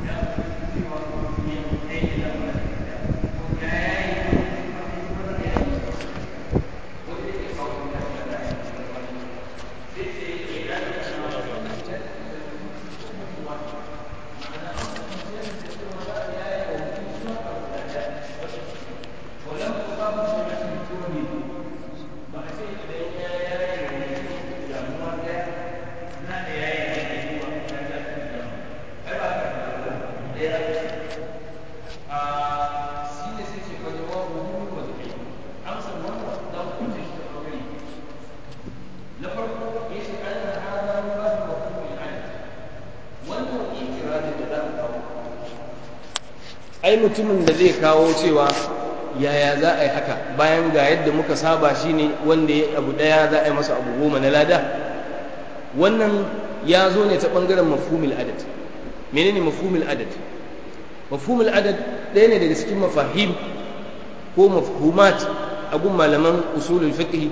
ai mutumin da zai kawo cewa yaya za a yi haka bayan ga yadda muka saba shine wanda ya abu daya za a yi masa abu goma na lada wannan ya zo ne ta bangaren mafhumil adad menene mafhumil adad mafhumil adad ɗaya ne daga cikin mafahim ko mafhumat a gun malaman usulul fiqh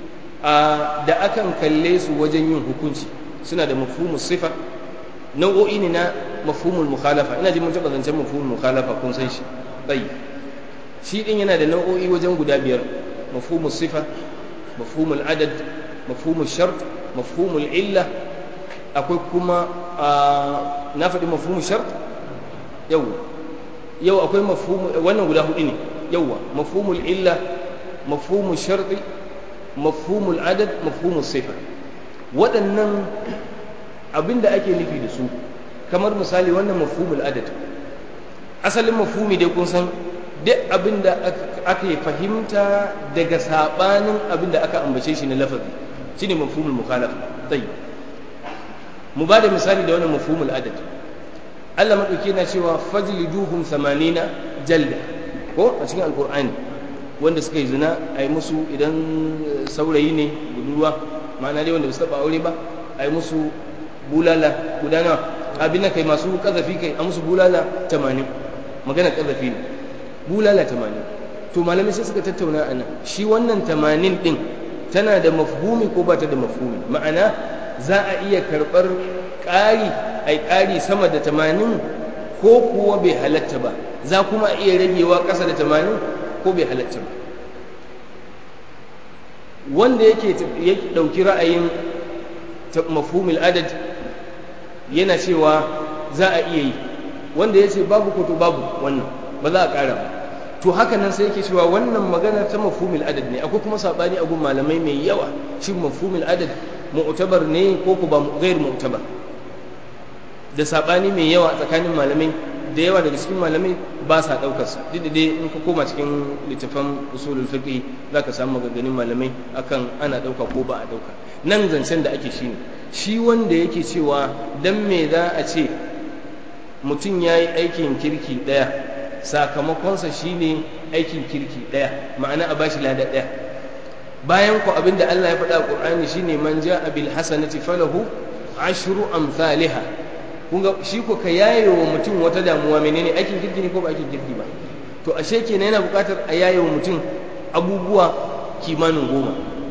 da akan kalle su wajen yin hukunci suna da mafhumus sifa nau'o'i ne na mafhumul mukhalafa ina ji mun taɓa zancen mafhumul mukhalafa kun san shi tsayi shi din yana da nau'o'i wajen guda biyar mafhumul sifa mafhumul adad mafhumul shart mafhumul illa akwai kuma na faɗi mafhumul shart yau yau akwai mafhumul wannan guda hudu ne yauwa mafhumul illa mafhumul sharti mafhumul adad mafhumul sifa waɗannan abinda ake nufi da su kamar misali wannan mafhumul adad asalin mafhumi dai kun san duk abinda aka fahimta daga sabanin abinda aka ambace shi na lafazi shine mafhumul mukhalafa tayyib mu ba da misali da wannan mafhumul adad Allah madauki yana cewa fajliduhum 80 jalda ko a cikin alqur'ani wanda suka yi zina a yi musu idan saurayi ne budurwa ma'ana dai wanda ba su taba aure ba a yi musu bulala guda nawa abin da kai masu kazafi kai a musu bulala tamanin magana kazafi ne bulala tamanin to malamai sai suka tattauna a nan shi wannan tamanin din tana da mafhumi ko ba ta da mafhumi ma'ana za a iya karɓar ƙari a ƙari sama da tamanin ko kuwa bai halatta ba za kuma iya ragewa ƙasa da tamanin ko bai halatta ba wanda yake ɗauki ra'ayin mafhumil adad yana cewa za a iya yi wanda ya ce babu ko to babu wannan ba za a ƙara ba to haka nan sai yake cewa wannan magana ta mafhumil adad ne akwai kuma sabani a gun malamai mai yawa shi mafhumil adad mu'tabar ne ko ku ba ghair mu'tabar da sabani mai yawa tsakanin malamai da yawa daga cikin malamai ba sa daukar sa duk da dai in ka koma cikin littafan usulul fiqh zaka samu maganganun malamai akan ana dauka ko ba a dauka nan zancen da ake shine shi wanda yake cewa dan me za a ce mutum ya yi aikin kirki ɗaya sakamakonsa shine aikin kirki ɗaya ma'ana a bashi lada ɗaya bayan ku abinda Allah ya faɗa a Qur'ani shine man ja'a bil hasanati falahu ashru amsalha kun ga shi ko ka yaye wa mutum wata damuwa menene aikin kirki ne ko ba aikin kirki ba to ashe kenan yana buƙatar a yaye wa mutum abubuwa kimanin goma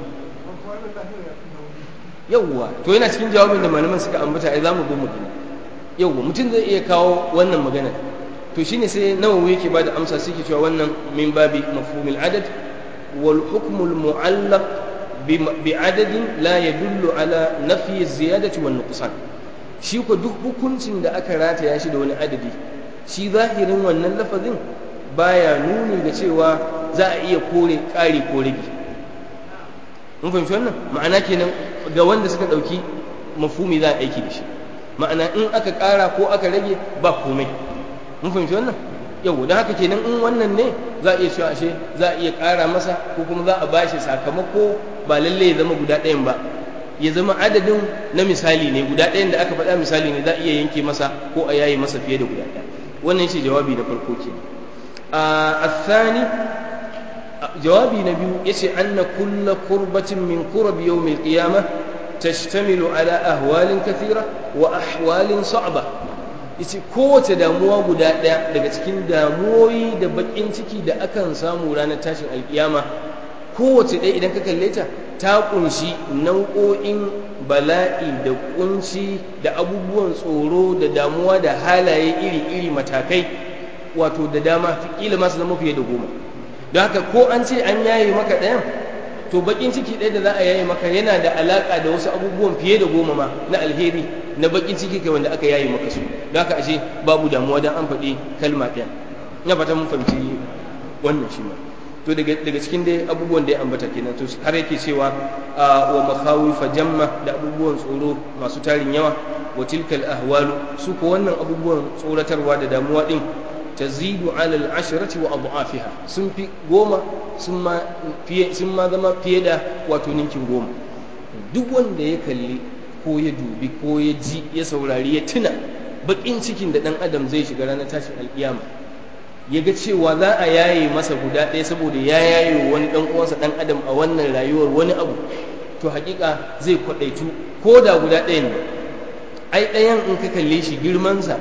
yawwa to yana cikin jawabin da malaman suka ambata ai zamu zo mu gani yawwa mutum zai iya kawo wannan magana to shine sai nawawi yake bada amsa sai ke cewa wannan min babi mafhumil adad wal hukmul mu'allaq bi adadin la yadullu ala nafi ziyadati wan nuqsan shi ko duk hukuncin da aka rataya shi da wani adadi shi zahirin wannan lafazin baya nuni ga cewa za a iya kore ƙari ko rage mun fahimci wannan ma'ana kenan ga wanda suka ɗauki mafumi za a aiki da shi ma'ana in aka ƙara ko aka rage ba komai mun fahimci wannan yau don haka kenan in wannan ne za a iya cewa ashe za a iya ƙara masa ko kuma za a bashi sakamako ba lalle ya zama guda ɗayan ba ya zama adadin na misali ne guda ɗayan da aka faɗa misali ne za a iya yanke masa ko a yayi masa fiye da guda ɗaya wannan shi jawabi na farko ke a thani jawabi na biyu yace anna kulla kurbatin min kurab yawm al-qiyamah tashtamilu ala ahwalin kathira wa ahwalin sa'ba yace kowace damuwa guda ɗaya daga cikin damuwoyi da bakin ciki da akan samu ranar tashin alkiyama kowace ɗaya idan ka kalle ta ta kunshi nau'o'in bala'i da kunci da abubuwan tsoro da damuwa da halaye iri-iri matakai wato da dama kila masu zama fiye da goma don haka ko an ce an yaye maka ɗayan to bakin ciki ɗaya da za a yaye maka yana da alaƙa da wasu abubuwan fiye da goma ma na alheri na bakin ciki kai wanda aka yaye maka su don haka ashe babu damuwa don an faɗi kalma ɗaya ina fata mun fahimci wannan shi ma to daga cikin dai abubuwan da ya ambata kenan to har yake cewa wa makhawifa jamma da abubuwan tsoro masu tarin yawa wa tilkal ahwalu su ko wannan abubuwan tsoratarwa da damuwa din tazidu ala al-ashrati wa adhafiha sun fi goma sun ma fiye sun ma zama fiye da wato ninkin goma duk wanda ya kalli ko ya dubi ko ya ji ya saurari ya tuna bakin cikin da dan adam zai shiga ranar tashin alkiyama ya ga cewa za a yaye masa guda ɗaya saboda ya yaye wani ɗan uwansa ɗan adam a wannan rayuwar wani abu to hakika zai kwaɗaitu ko da guda ɗaya ne ai ɗayan in ka kalle shi girmansa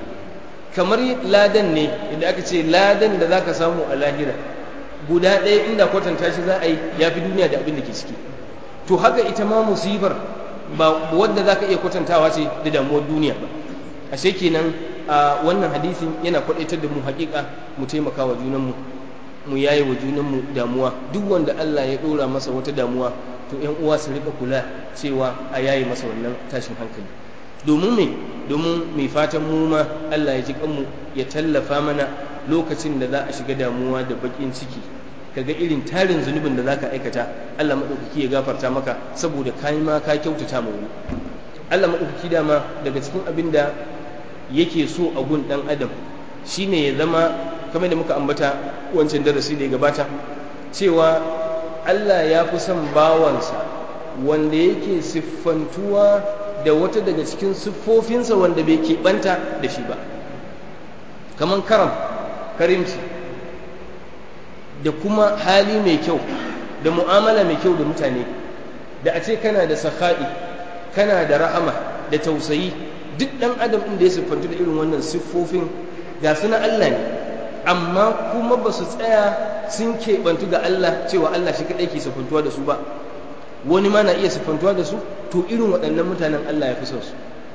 kamar ladan ne idan aka ce ladan da za ka samu a lahira guda ɗaya inda kwatanta shi za a yi ya fi duniya da abin da ke ciki to haka ita ma musibar ba wadda za ka iya kwatantawa ce da damuwar duniya ba ashe kenan a wannan hadisin yana kwadaitar da mu hakika mu taimaka wa junanmu mu yaye wa junanmu damuwa duk wanda Allah ya dora masa wata damuwa to ƴan uwa su rika kula cewa a yaye masa wannan tashin hankali domin me domin mai fatan mu ma Allah ya ji kanmu ya tallafa mana lokacin da za a shiga damuwa da bakin ciki kaga irin tarin zunubin da zaka aikata Allah madaukaki ya gafarta maka saboda kai ma ka kyautata ma wani Allah madaukaki dama daga cikin abin da yake so a gun ɗan adam shine ya zama kamar da muka ambata wancan darasi da ya gabata cewa Allah ya fi son bawansa wanda yake siffantuwa da wata daga cikin siffofinsa wanda bai keɓanta da shi ba kamar karam karimci da kuma hali mai kyau da mu'amala mai kyau da mutane da a ce kana da sakha'i kana da rahama da tausayi duk ɗan adam inda ya siffantu da irin wannan siffofin ga su na Allah ne amma kuma ba su tsaya sun keɓantu ga Allah cewa Allah shi kaɗai ke siffantuwa da su ba wani ma na iya siffantuwa da su to irin waɗannan mutanen Allah ya fi son su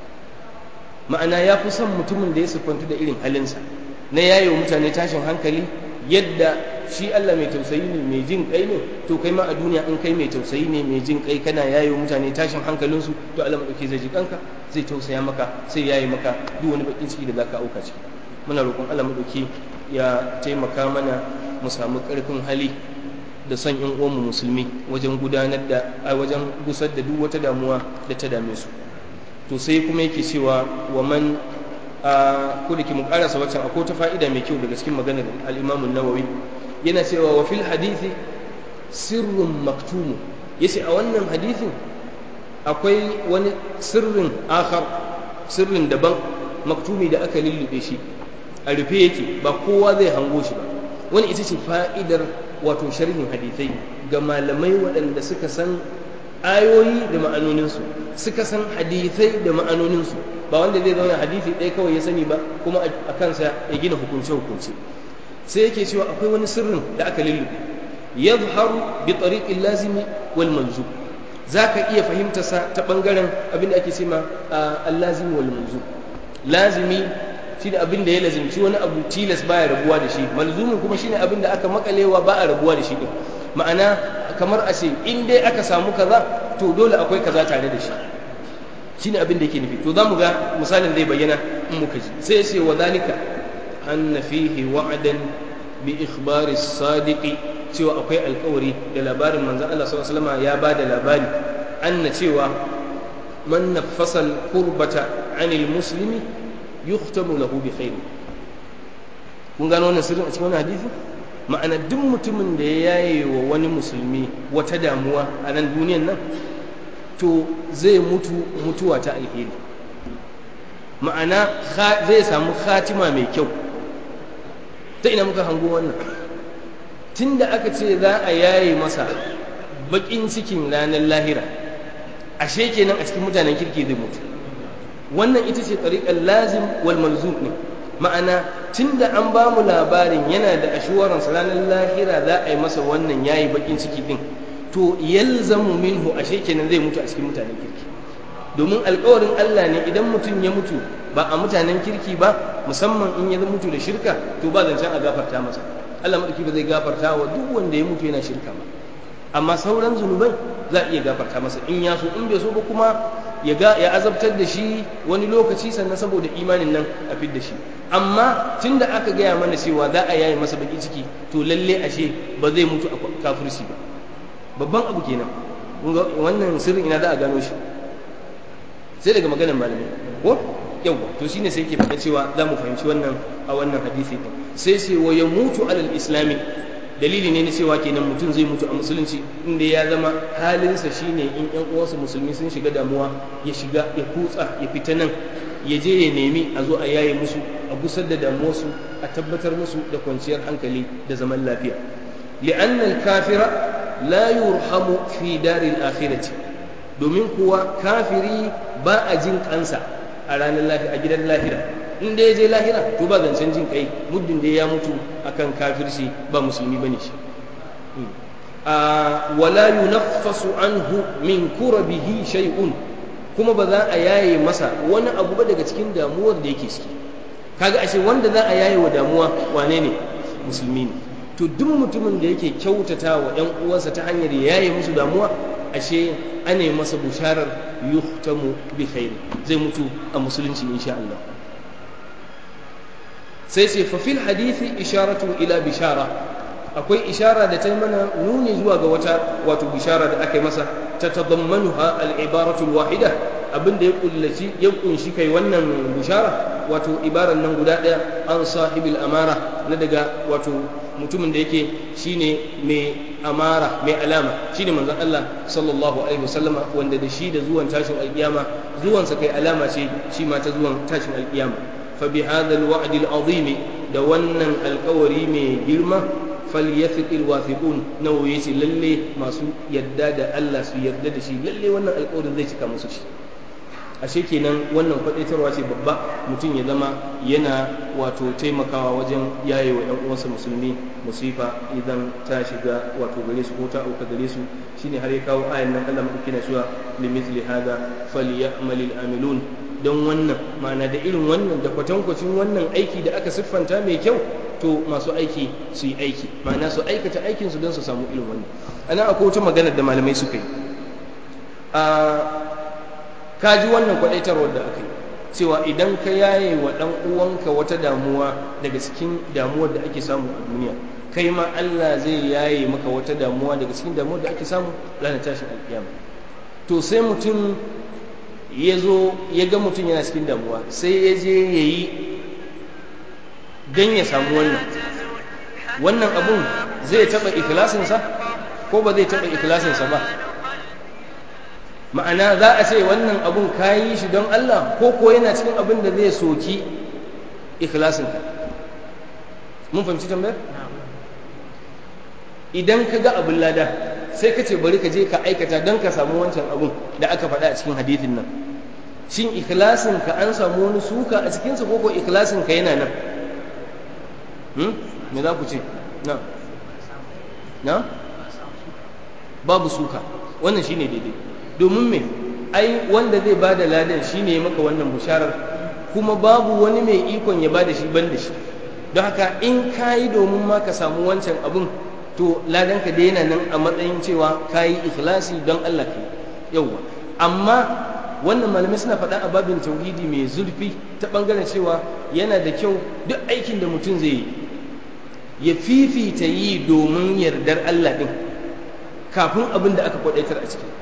ma'ana ya fi son mutumin da ya siffantu da irin halinsa na yayo mutane tashin hankali yadda shi Allah mai tausayi ne mai jin kai ne to kai ma a duniya in kai mai tausayi ne mai jin kai kana yayo mutane tashin hankalinsu to Allah madauki zai ji kanka zai tausaya maka sai yayi maka duk wani bakin ciki da zaka auka ciki muna roƙon Allah madauki ya taimaka mana mu samu ƙarfin hali da son ƴan uwanmu musulmi wajen gudanar da a wajen gusar da duk wata damuwa da ta dame su to sai kuma yake cewa wa man a ko da ke mu karasa waccan akwai ta fa'ida mai kyau daga cikin maganar al-Imam nawawi yana cewa wa fil hadithi sirrun maktumu yace a wannan hadithin akwai wani sirrin akhar sirrin daban maktumi da aka lullube shi a rufe yake ba kowa zai hango shi ba wani ita ce fa'idar wato sharhin hadithai ga malamai waɗanda suka san ayoyi da ma'anoninsu suka san hadithai da ma'anoninsu ba wanda zai zauna hadithi ɗaya kawai ya sani ba kuma a kansa ya gina hukunce-hukunce sai yake cewa akwai wani sirrin da aka lullube yadhharu bi tariqil lazimi wal manzub zaka iya fahimtar sa ta bangaren abin da ake cewa al-lazimi wal manzub lazimi shine abin da ya lazimci wani abu tilas baya rabuwa da shi malzumin kuma shine abin da aka makalewa ba a rabuwa da shi din ma'ana kamar a ce in dai aka samu kaza to dole akwai kaza tare da shi shine abin da yake nufi to zamu ga misalin zai bayyana in muka ji sai ya ce wa zalika anna fihi wa'dan bi ikhbari sadiqi cewa akwai alkawari da labarin manzon Allah sallallahu alaihi wasallam ya bada labari anna cewa man naffasa al-qurbata 'anil muslimi yuhtamu lahu bi khair kun gano wannan sirrin a cikin wannan hadisi ma'ana duk mutumin da ya yaye wa wani musulmi wata damuwa a nan duniyan nan to zai mutu mutuwa ta alheri ma'ana zai samu khatima mai kyau ta ina muka hango wannan tunda aka ce za a yaye masa bakin cikin ranar lahira ashe kenan a cikin mutanen kirki zai mutu wannan ita ce tsariƙar lazim wal malzum ne ma'ana tunda an ba mu labarin yana da ashuwaran ranar lahira za a yi masa wannan yayi bakin ciki din to yalzamu minhu ashe kenan zai mutu a cikin mutanen kirki domin alkawarin Allah ne idan mutum ya mutu ba a mutanen kirki ba musamman in ya mutu da shirka to ba zancen a gafarta masa Allah madauki ba zai gafarta wa duk wanda ya mutu yana shirka ba amma sauran zunubai za a iya gafarta masa in ya so in bai so ba kuma ya ga ya azabtar da shi wani lokaci sannan saboda imanin nan a fidda shi amma tunda aka gaya mana cewa za a yaye masa baki ciki to lalle ashe ba zai mutu a kafirci ba babban abu kenan wannan sirrin ina za a gano shi sai daga maganar malamai ko yawa to shine sai ke faɗa cewa za mu fahimci wannan a wannan hadisi din sai sai wa ya mutu alal islami dalili ne na cewa kenan mutum zai mutu a musulunci inda ya zama halinsa shine in yan uwansa musulmi sun shiga damuwa ya shiga ya kutsa ya fita nan ya je ya nemi a zo a yaye musu a gusar da damuwarsu a tabbatar musu da kwanciyar hankali da zaman lafiya li'anna al-kafira la yurhamu fi daril akhirati domin kuwa kafiri ba a jin kansa a ranar lahira a gidan lahira in da ya je lahira to ba zancen jin kai muddin da ya mutu akan kafirci ba musulmi bane shi a wala yunaffasu anhu min kurabihi shay'un kuma ba za a yaye masa wani abu ba daga cikin damuwar da yake ciki kaga ashe wanda za a yaye wa damuwa wane ne musulmi ne to duk mutumin da yake kyautata wa ‘yan uwansa ta hanyar yaye musu damuwa ashe ana masa busharar yuhtamu bi khairi zai mutu a musulunci insha Allah sai sai fa fil hadithi isharatu ila bishara akwai ishara da ta yi mana nuni zuwa ga wata wato bishara da aka yi masa ta tadammanuha al-ibaratu al-wahida abinda ya kullaci ya kunshi kai wannan bishara wato ibaran nan guda daya an sahibil amara na daga wato mutumin da yake shine mai amara mai alama shine manzon Allah sallallahu alaihi wasallama wanda da shi da zuwan tashin alkiyama zuwansa kai alama ce shi ma ta zuwan tashin alkiyama fa bi hadha al-wa'd al-azim da wannan alkawari mai girma falyafiq alwathiqun nawo yace lalle masu yadda da Allah su yarda da shi lalle wannan alƙawarin zai cika musu shi ashe kenan wannan kwadaitarwa ce babba mutum ya zama yana wato taimakawa wajen yaye wa ƴan uwansa musulmi musifa idan ta shiga wato gare su ko ta auka gare su shine har ya kawo ayan nan Allah madauki na cewa limithli hada falyamalil amilun don wannan ma'ana da irin wannan da kwatankwacin wannan aiki da aka siffanta mai kyau to masu aiki su yi aiki ma'ana su aikata aikinsu don su samu irin wannan ana akwai wata magana da malamai suka yi a kaji wannan kwadaitarwar da aka yi cewa idan ka yaye wa ɗan uwanka wata damuwa daga cikin damuwar da ake samu a duniya kai ma Allah zai yaye maka wata damuwa daga cikin damuwar da ake samu ranar tashin alkiyama to sai mutum ya zo ya ga mutum yana cikin damuwa sai ya je ya yi don ya samu wannan wannan abun zai taɓa ikilasinsa ko ba zai taɓa ikilasinsa ba ma'ana za a ce wannan abun ka yi shi don Allah ko ko yana cikin abin da zai soki ikilasinka mun fahimci tambayar idan ka ga abin lada sai ka ce bari ka je ka aikata don ka samu wancan abun da aka faɗa a cikin hadithin nan shin ikilasinka an samu wani suka a cikinsa ko ko ikilasinka yana nan me za ku ce na na babu suka wannan shine daidai domin me ai wanda zai ba da ladan shine maka wannan busharar kuma babu wani mai ikon ya ba da shi ban da shi don haka in ka yi domin ma ka samu wancan abun to ladanka da yana nan a matsayin cewa ka yi ikhlasi don Allah ka yauwa amma wannan malamai suna faɗa a babin tauhidi mai zurfi ta ɓangaren cewa yana da kyau duk aikin da mutum zai yi ya fifita yi domin yardar Allah ɗin kafin abin da aka kwaɗaitar a ciki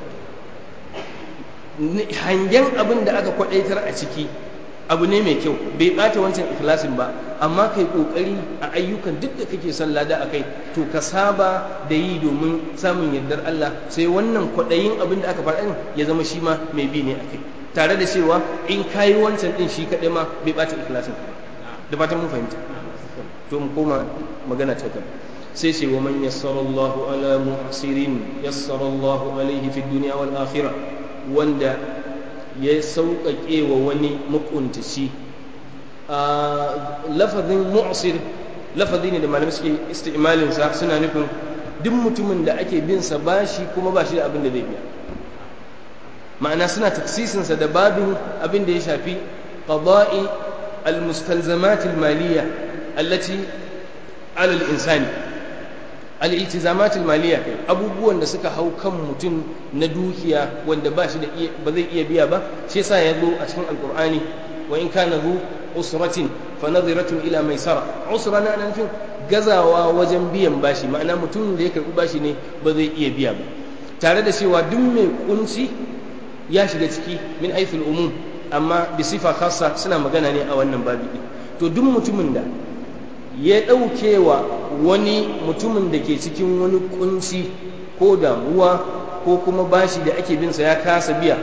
hangen abin da aka kwaɗaitar a ciki abu ne mai kyau bai ɓata wancan ikhlasin ba amma kai ƙoƙari a ayyukan duk da kake son lada a kai to ka saba da yi domin samun yardar Allah sai wannan kwaɗayin abin da aka faɗa ya zama shi ma mai bi ne a kai tare da cewa in kayi wancan ɗin shi kaɗai ma bai ɓata ikhlasin da fatan mun fahimta to mu koma magana ta gaba sai ce wa man yassara Allahu ala mu'sirin yassara Allahu alaihi fi dunya wal akhirah wanda ya sauƙaƙe wa wani makuntaci lafazin mu'sir lafazi ne da malamai suke isti'malinsa suna nufin duk mutumin da ake bin sa bashi kuma ba shi da abin da zai biya ma'ana suna taksisinsa da babin abin da ya shafi qada'i al-mustalzamat al-maliyya allati ala al-insani al-iltizamat al-maliyya kai abubuwan da suka hau kan mutum na dukiya wanda ba shi da ba zai iya biya ba shi yasa ya zo a cikin alqur'ani wa in kana zu usratin fa nadhiratun ila maisara usra na nufin gazawa wajen biyan bashi ma'ana mutum da ya karbi bashi ne ba zai iya biya ba tare da cewa duk mai kunci ya shiga ciki min haithul umum amma bi sifa khassa suna magana ne a wannan babi to duk mutumin da ya ɗauke wa wani mutumin da ke cikin wani kunci ko damuwa ko kuma bashi da ake binsa ya kasa biya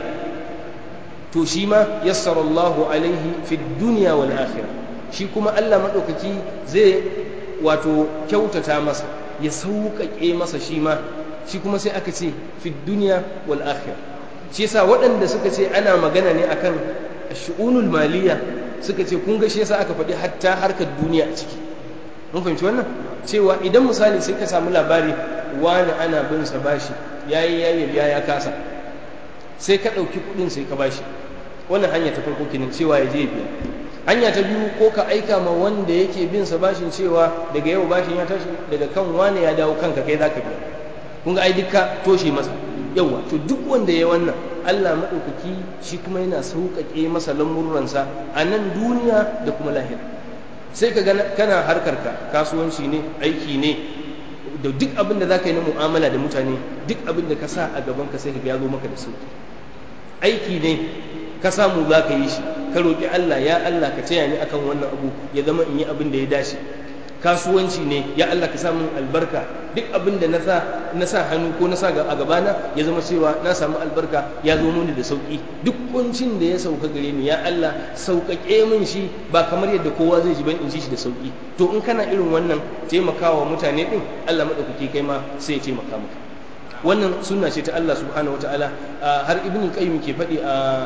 to shi ma yassara Allahu alaihi fi duniya wal akhirah shi kuma Allah madaukaki zai wato kyautata masa ya sauƙaƙe masa shi ma shi kuma sai aka ce fi duniya wal akhirah shi yasa waɗanda suka ce ana magana ne akan shu'unul maliya suka ce kun ga shi yasa aka faɗi hatta harkar duniya a ciki mun fahimci wannan cewa idan misali sai ka samu labari wani ana bin sa bashi yayi yayi biya ya kasa sai ka ɗauki kuɗin sai ka bashi wannan hanya ta farko kenan cewa ya je biya hanya ta biyu ko ka aika ma wanda yake bin sa bashin cewa daga yau bashin ya tashi daga kan wani ya dawo kanka kai zaka biya kun ga ai dukka toshe masa yawa to duk wanda ya wannan Allah maɗaukaki shi kuma yana sauƙaƙe masa lamuransa a nan duniya da kuma lahira sai ka gana kana harkarka kasuwanci ne aiki ne da duk abin da za ka yi na mu'amala da mutane duk abin da ka sa a gaban ka sai ka ya zo maka da sauƙi aiki ne ka samu za ka yi shi ka roƙi Allah ya Allah ka taya ni akan wannan abu ya zama in yi abin da ya dace kasuwanci ne ya Allah ka samu albarka duk abin da na sa hannu ko na sa a gabana ya zama cewa na samu albarka ya zo mini da sauki duk kuncin da ya sauka gare ni ya Allah sauƙaƙe min shi ba kamar yadda kowa zai ji ban in ji shi da sauki to in kana irin wannan taimakawa mutane din Allah madaukake kai ma sai ya taimaka maka wannan sunna ce ta Allah subhanahu wataala har ibn qayyim ke faɗi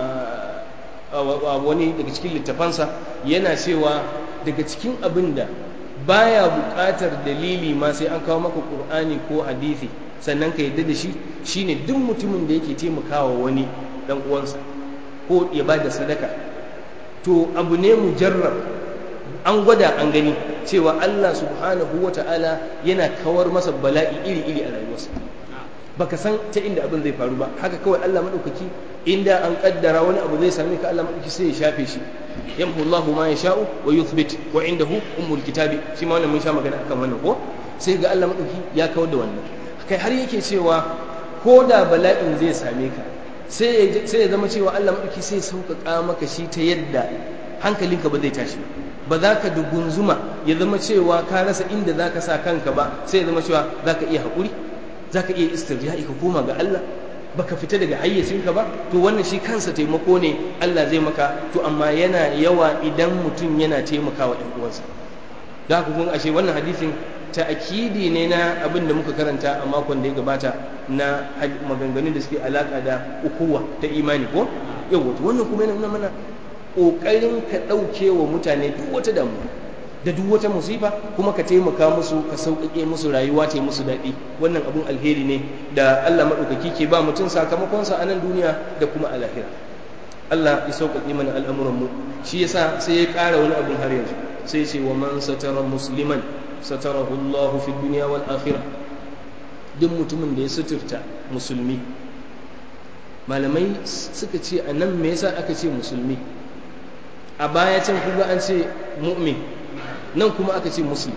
a wani daga cikin littafansa yana cewa daga cikin abin da baya buƙatar dalili ma sai an kawo maka ƙur'ani ko hadisi sannan ka yadda da shi shine duk mutumin da yake taimakawa wani dan uwansa ko ya ba da sadaka to abu ne mujarrab an gwada an gani cewa Allah subhanahu wata'ala yana kawar masa bala'i iri-iri a rayuwarsa baka san ta inda abin zai faru ba haka kawai Allah madaukaki inda an kaddara wani abu zai same ka Allah madaukaki sai ya shafe shi yamhu Allahu ma yasha'u wa yuthbit wa indahu ummul kitabi shi ma wannan mun sha magana akan wannan ko sai ga Allah madaukaki ya kawar da wannan kai har yake cewa ko da bala'in zai same ka sai ya zama cewa Allah madaukaki sai sauƙaƙa maka shi ta yadda hankalinka ba zai tashi ba za ka dugunzuma ya zama cewa ka rasa inda za ka sa kanka ba sai ya zama cewa za ka iya haƙuri za ka iya istirja'i ka koma ga Allah baka fita daga hayyacinka ba to wannan shi kansa taimako ne Allah zai maka to amma yana yawa idan mutum yana taimakawa ɗan uwansa da haka kun ashe wannan hadisin ta'akidi ne na abin da muka karanta a makon da ya gabata na maganganun da suke alaka da ukuwa ta imani ko yau wannan kuma yana mana ƙoƙarin ka ɗauke wa mutane duk wata damuwa da duk wata musifa kuma ka taimaka musu ka sauƙaƙe musu rayuwa ta musu daɗi wannan abun alheri ne da Allah maɗaukaki ke ba mutum sakamakonsa a nan duniya da kuma a lahira Allah ya sauƙaƙe mana al'amuran mu shi yasa sai ya ƙara wani abun har yanzu sai ce wa man satara musliman satarahu Allahu fi dunya wal akhirah duk mutumin da ya suturta musulmi malamai suka ce a nan me yasa aka ce musulmi a baya can kuma an ce mu'min nan kuma aka ce muslim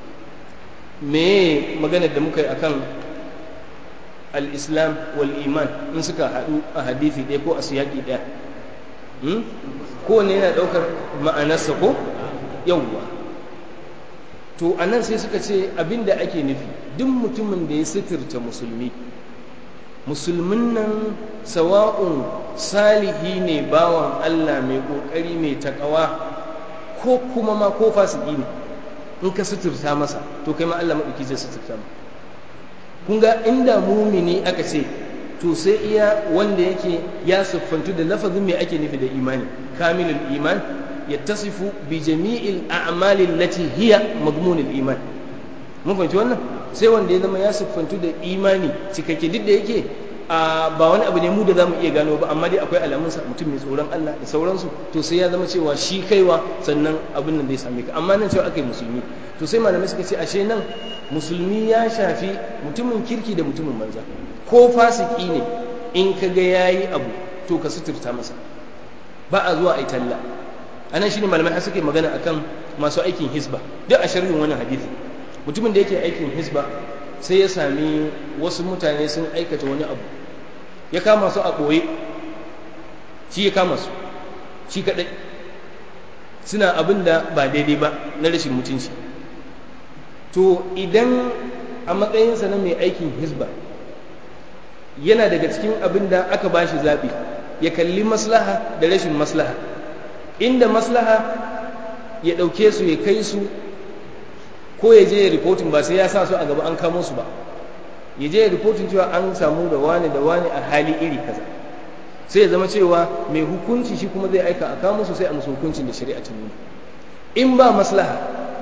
me maganar da muka yi akan al-islam wal iman in suka haɗu a hadithi ɗaya ko a siyaki ɗaya kowane yana ɗaukar ma'anarsa ko yawwa to a nan sai suka ce abinda ake nufi duk mutumin da ya sitirta musulmi musulmin nan sawa'un salihi ne bawan Allah mai ƙoƙari mai takawa ko kuma ma ko fasiki ne in ka suturta masa to kai ma Allah maɗauki zai suturta ma kun ga inda mumini aka ce to sai iya wanda yake ya siffantu da lafazin mai ake nufi da imani kamilul iman yattasifu bi jami'il a'mali allati hiya madmunul iman mun fahimci wannan sai wanda ya zama ya siffantu da imani cikakke duk da yake ba wani abu ne mu da zamu iya gano ba amma dai akwai alamunsa mutum mai tsoron Allah da sauransu to sai ya zama cewa shi kaiwa sannan abin nan zai same ka amma nan cewa aka yi musulmi to sai malamai suka ce ashe nan musulmi ya shafi mutumin kirki da mutumin banza ko fasiki ne in ka ga yayi abu to ka suturta masa ba a zuwa ai talla anan shine malamai har suke magana akan masu aikin hisba duk a sharhin wannan hadisi mutumin da yake aikin hisba sai ya sami wasu mutane sun aikata wani abu ya kama su a ɓoye shi ya kama su shi kaɗai suna abin da ba daidai ba na rashin mutunci to idan a matsayinsa na mai aikin hisba yana daga cikin abin da aka ba shi zaɓi ya kalli maslaha da rashin maslaha inda maslaha ya ɗauke su ya kai su ko ya je ya rikotin ba sai ya sa su a gaba an kamo su ba ya je ya rikotin cewa an samu da wani da wani a hali iri kaza sai ya zama cewa mai hukunci shi kuma zai aika a kamo su sai a musu hukuncin da shari'a ta nuna in ba maslaha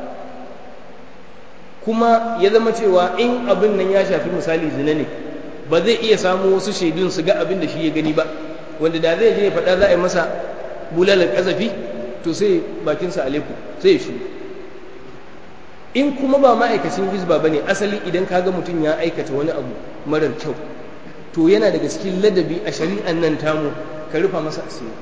kuma ya zama cewa in abin nan ya shafi misali zina ne ba zai iya samu wasu shaidun su ga abin da shi ya gani ba wanda da zai je ya faɗa za a yi masa bulalar ƙazafi to sai bakinsa aleku sai ya shu in kuma ba ma'aikacin hizba ba ne asali idan ka ga mutum ya aikata wani abu marar kyau to yana daga cikin ladabi a shari'an nan tamu ka rufa masa asiri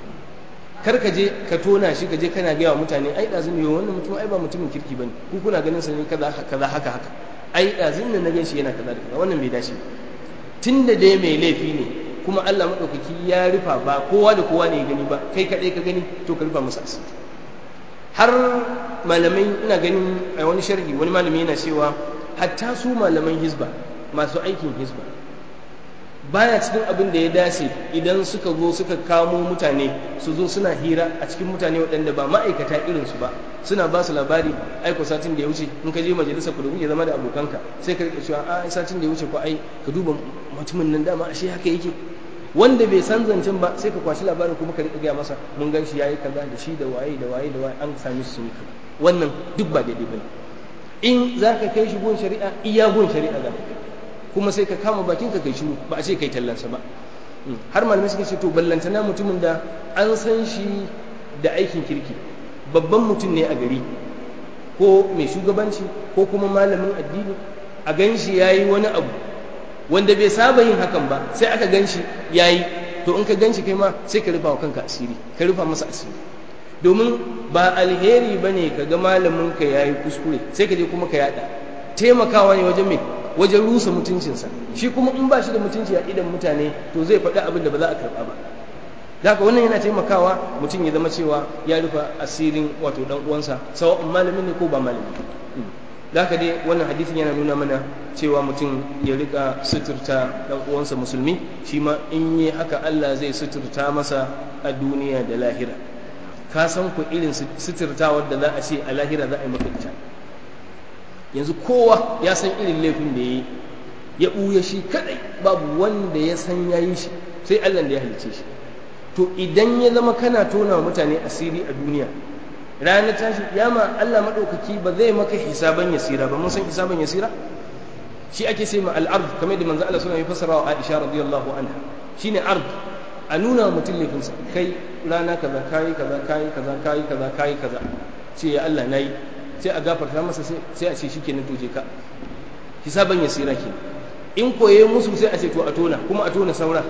kar ka je ka tona shi ka je kana gaya wa mutane ai ɗazin yau wannan mutum ai ba mutumin kirki ba ne ku kuna ganin sa ne kaza kaza haka haka ai ɗazin nan na gan shi yana kaza da kaza wannan bai dace tun da dai mai laifi ne kuma Allah maɗaukaki ya rufa ba kowa da kowa ne ya gani ba kai kaɗai ka gani to ka rufa masa asiri har malamai ina ganin a wani sharhi wani malami yana cewa hatta su malaman hizba masu aikin hizba baya cikin abin da ya dace idan suka zo suka kamo mutane su zo suna hira a cikin mutane waɗanda ba ma'aikata irinsu ba suna ba su labari aiko satin da ya wuce in ka je majalisa ku da kuke zama da abokanka sai ka rika cewa a satin da ya wuce ko ai ka duba mutumin nan dama ashe haka yake wanda bai san zancen ba sai ka kwashi labarin kuma ka rika gaya masa mun gan shi yayi kaza da shi da waye da waye da waye an sami su sun yi kaza wannan duk ba daidai bane in za ka kai shi gun shari'a iya gun shari'a za ka kai kuma sai ka kama bakin ka kai shiru ba a ce kai tallansa ba har malamai suka ce to ballantana mutumin da an san shi da aikin kirki babban mutum ne a gari ko mai shugabanci ko kuma malamin addini a gan shi ya yi wani abu wanda bai saba yin hakan ba sai aka gan shi ya yi to in ka gan shi kai ma sai ka rufa wa kanka asiri ka rufa masa asiri domin ba alheri ba ne ka ga malamin ka ya yi kuskure sai ka je kuma ka yada taimakawa ne wajen mai wajen rusa mutuncinsa shi kuma in ba shi da mutunci a idan mutane to zai faɗi abin da ba za a karɓa ba haka wannan yana taimakawa mutum ya zama cewa ya rufa asirin wato dan uwansa sawa'un malami ne ko ba malami da haka dai wannan hadisin yana nuna mana cewa mutum ya rika suturta dan uwansa musulmi shi ma in yi haka Allah zai suturta masa a duniya da lahira ka san ku irin suturtawar da za a ce a lahira za a yi maka ita yanzu kowa ya san irin laifin da ya yi ya ɓuya shi kadai babu wanda ya san ya yi shi sai Allah da ya halice shi to idan ya zama kana tona wa mutane asiri a duniya ranar tashi yama Allah maɗaukaki ba zai maka hisaban yasira ba mun san hisaban yasira shi ake sai ma al'ard kamar da manzo Allah sallallahu alaihi wasallam ya fassara wa Aisha radiyallahu anha shine ard a nuna mutum laifinsa kai rana kaza kayi kaza kayi kaza kayi kaza kayi kaza ce ya Allah nayi sai a gafarta masa sai a ce shikenan to je ka hisaban yasira ke in koye musu sai a ce to a tona kuma a tona saura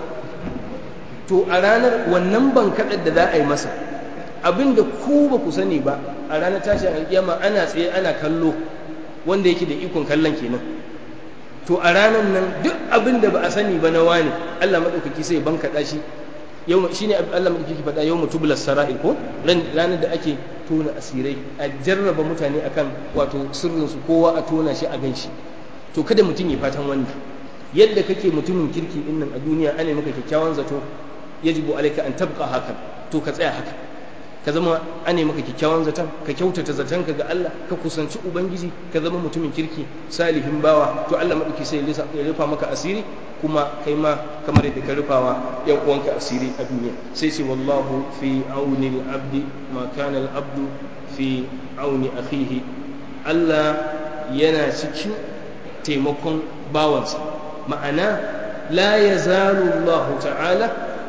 to a ranar wannan bankaɗar da za a yi masa abin da ku ba ku sani ba a ranar tashin alƙiyama ana tsaye ana kallo wanda yake da ikon kallon kenan to a ranar nan duk abin da ba a sani ba na wani Allah maɗaukaki sai bankaɗa shi yau shi ne Allah maɗaukaki faɗa yau mutubular sara'il ko ranar da ake tona asirai a jarraba mutane akan wato sirrinsu kowa a tona shi a gan shi to kada mutum ya fatan wannan yadda kake mutumin kirki din nan a duniya ana maka kyakkyawan zato yajibu alaika an tabqa haka to ka tsaya haka ka zama ane maka kyakkyawan zaton ka kyautata zaton ka ga Allah ka kusanci ubangiji ka zama mutumin kirki salihin bawa to Allah madauki sai ya rufa maka asiri kuma kai ma kamar yadda ka rufawa yan uwanka asiri a duniya sai ce wallahu fi auni al-abdi ma kana al-abdu fi auni akhihi Allah yana cikin taimakon bawansa ma'ana la yazalu Allah ta'ala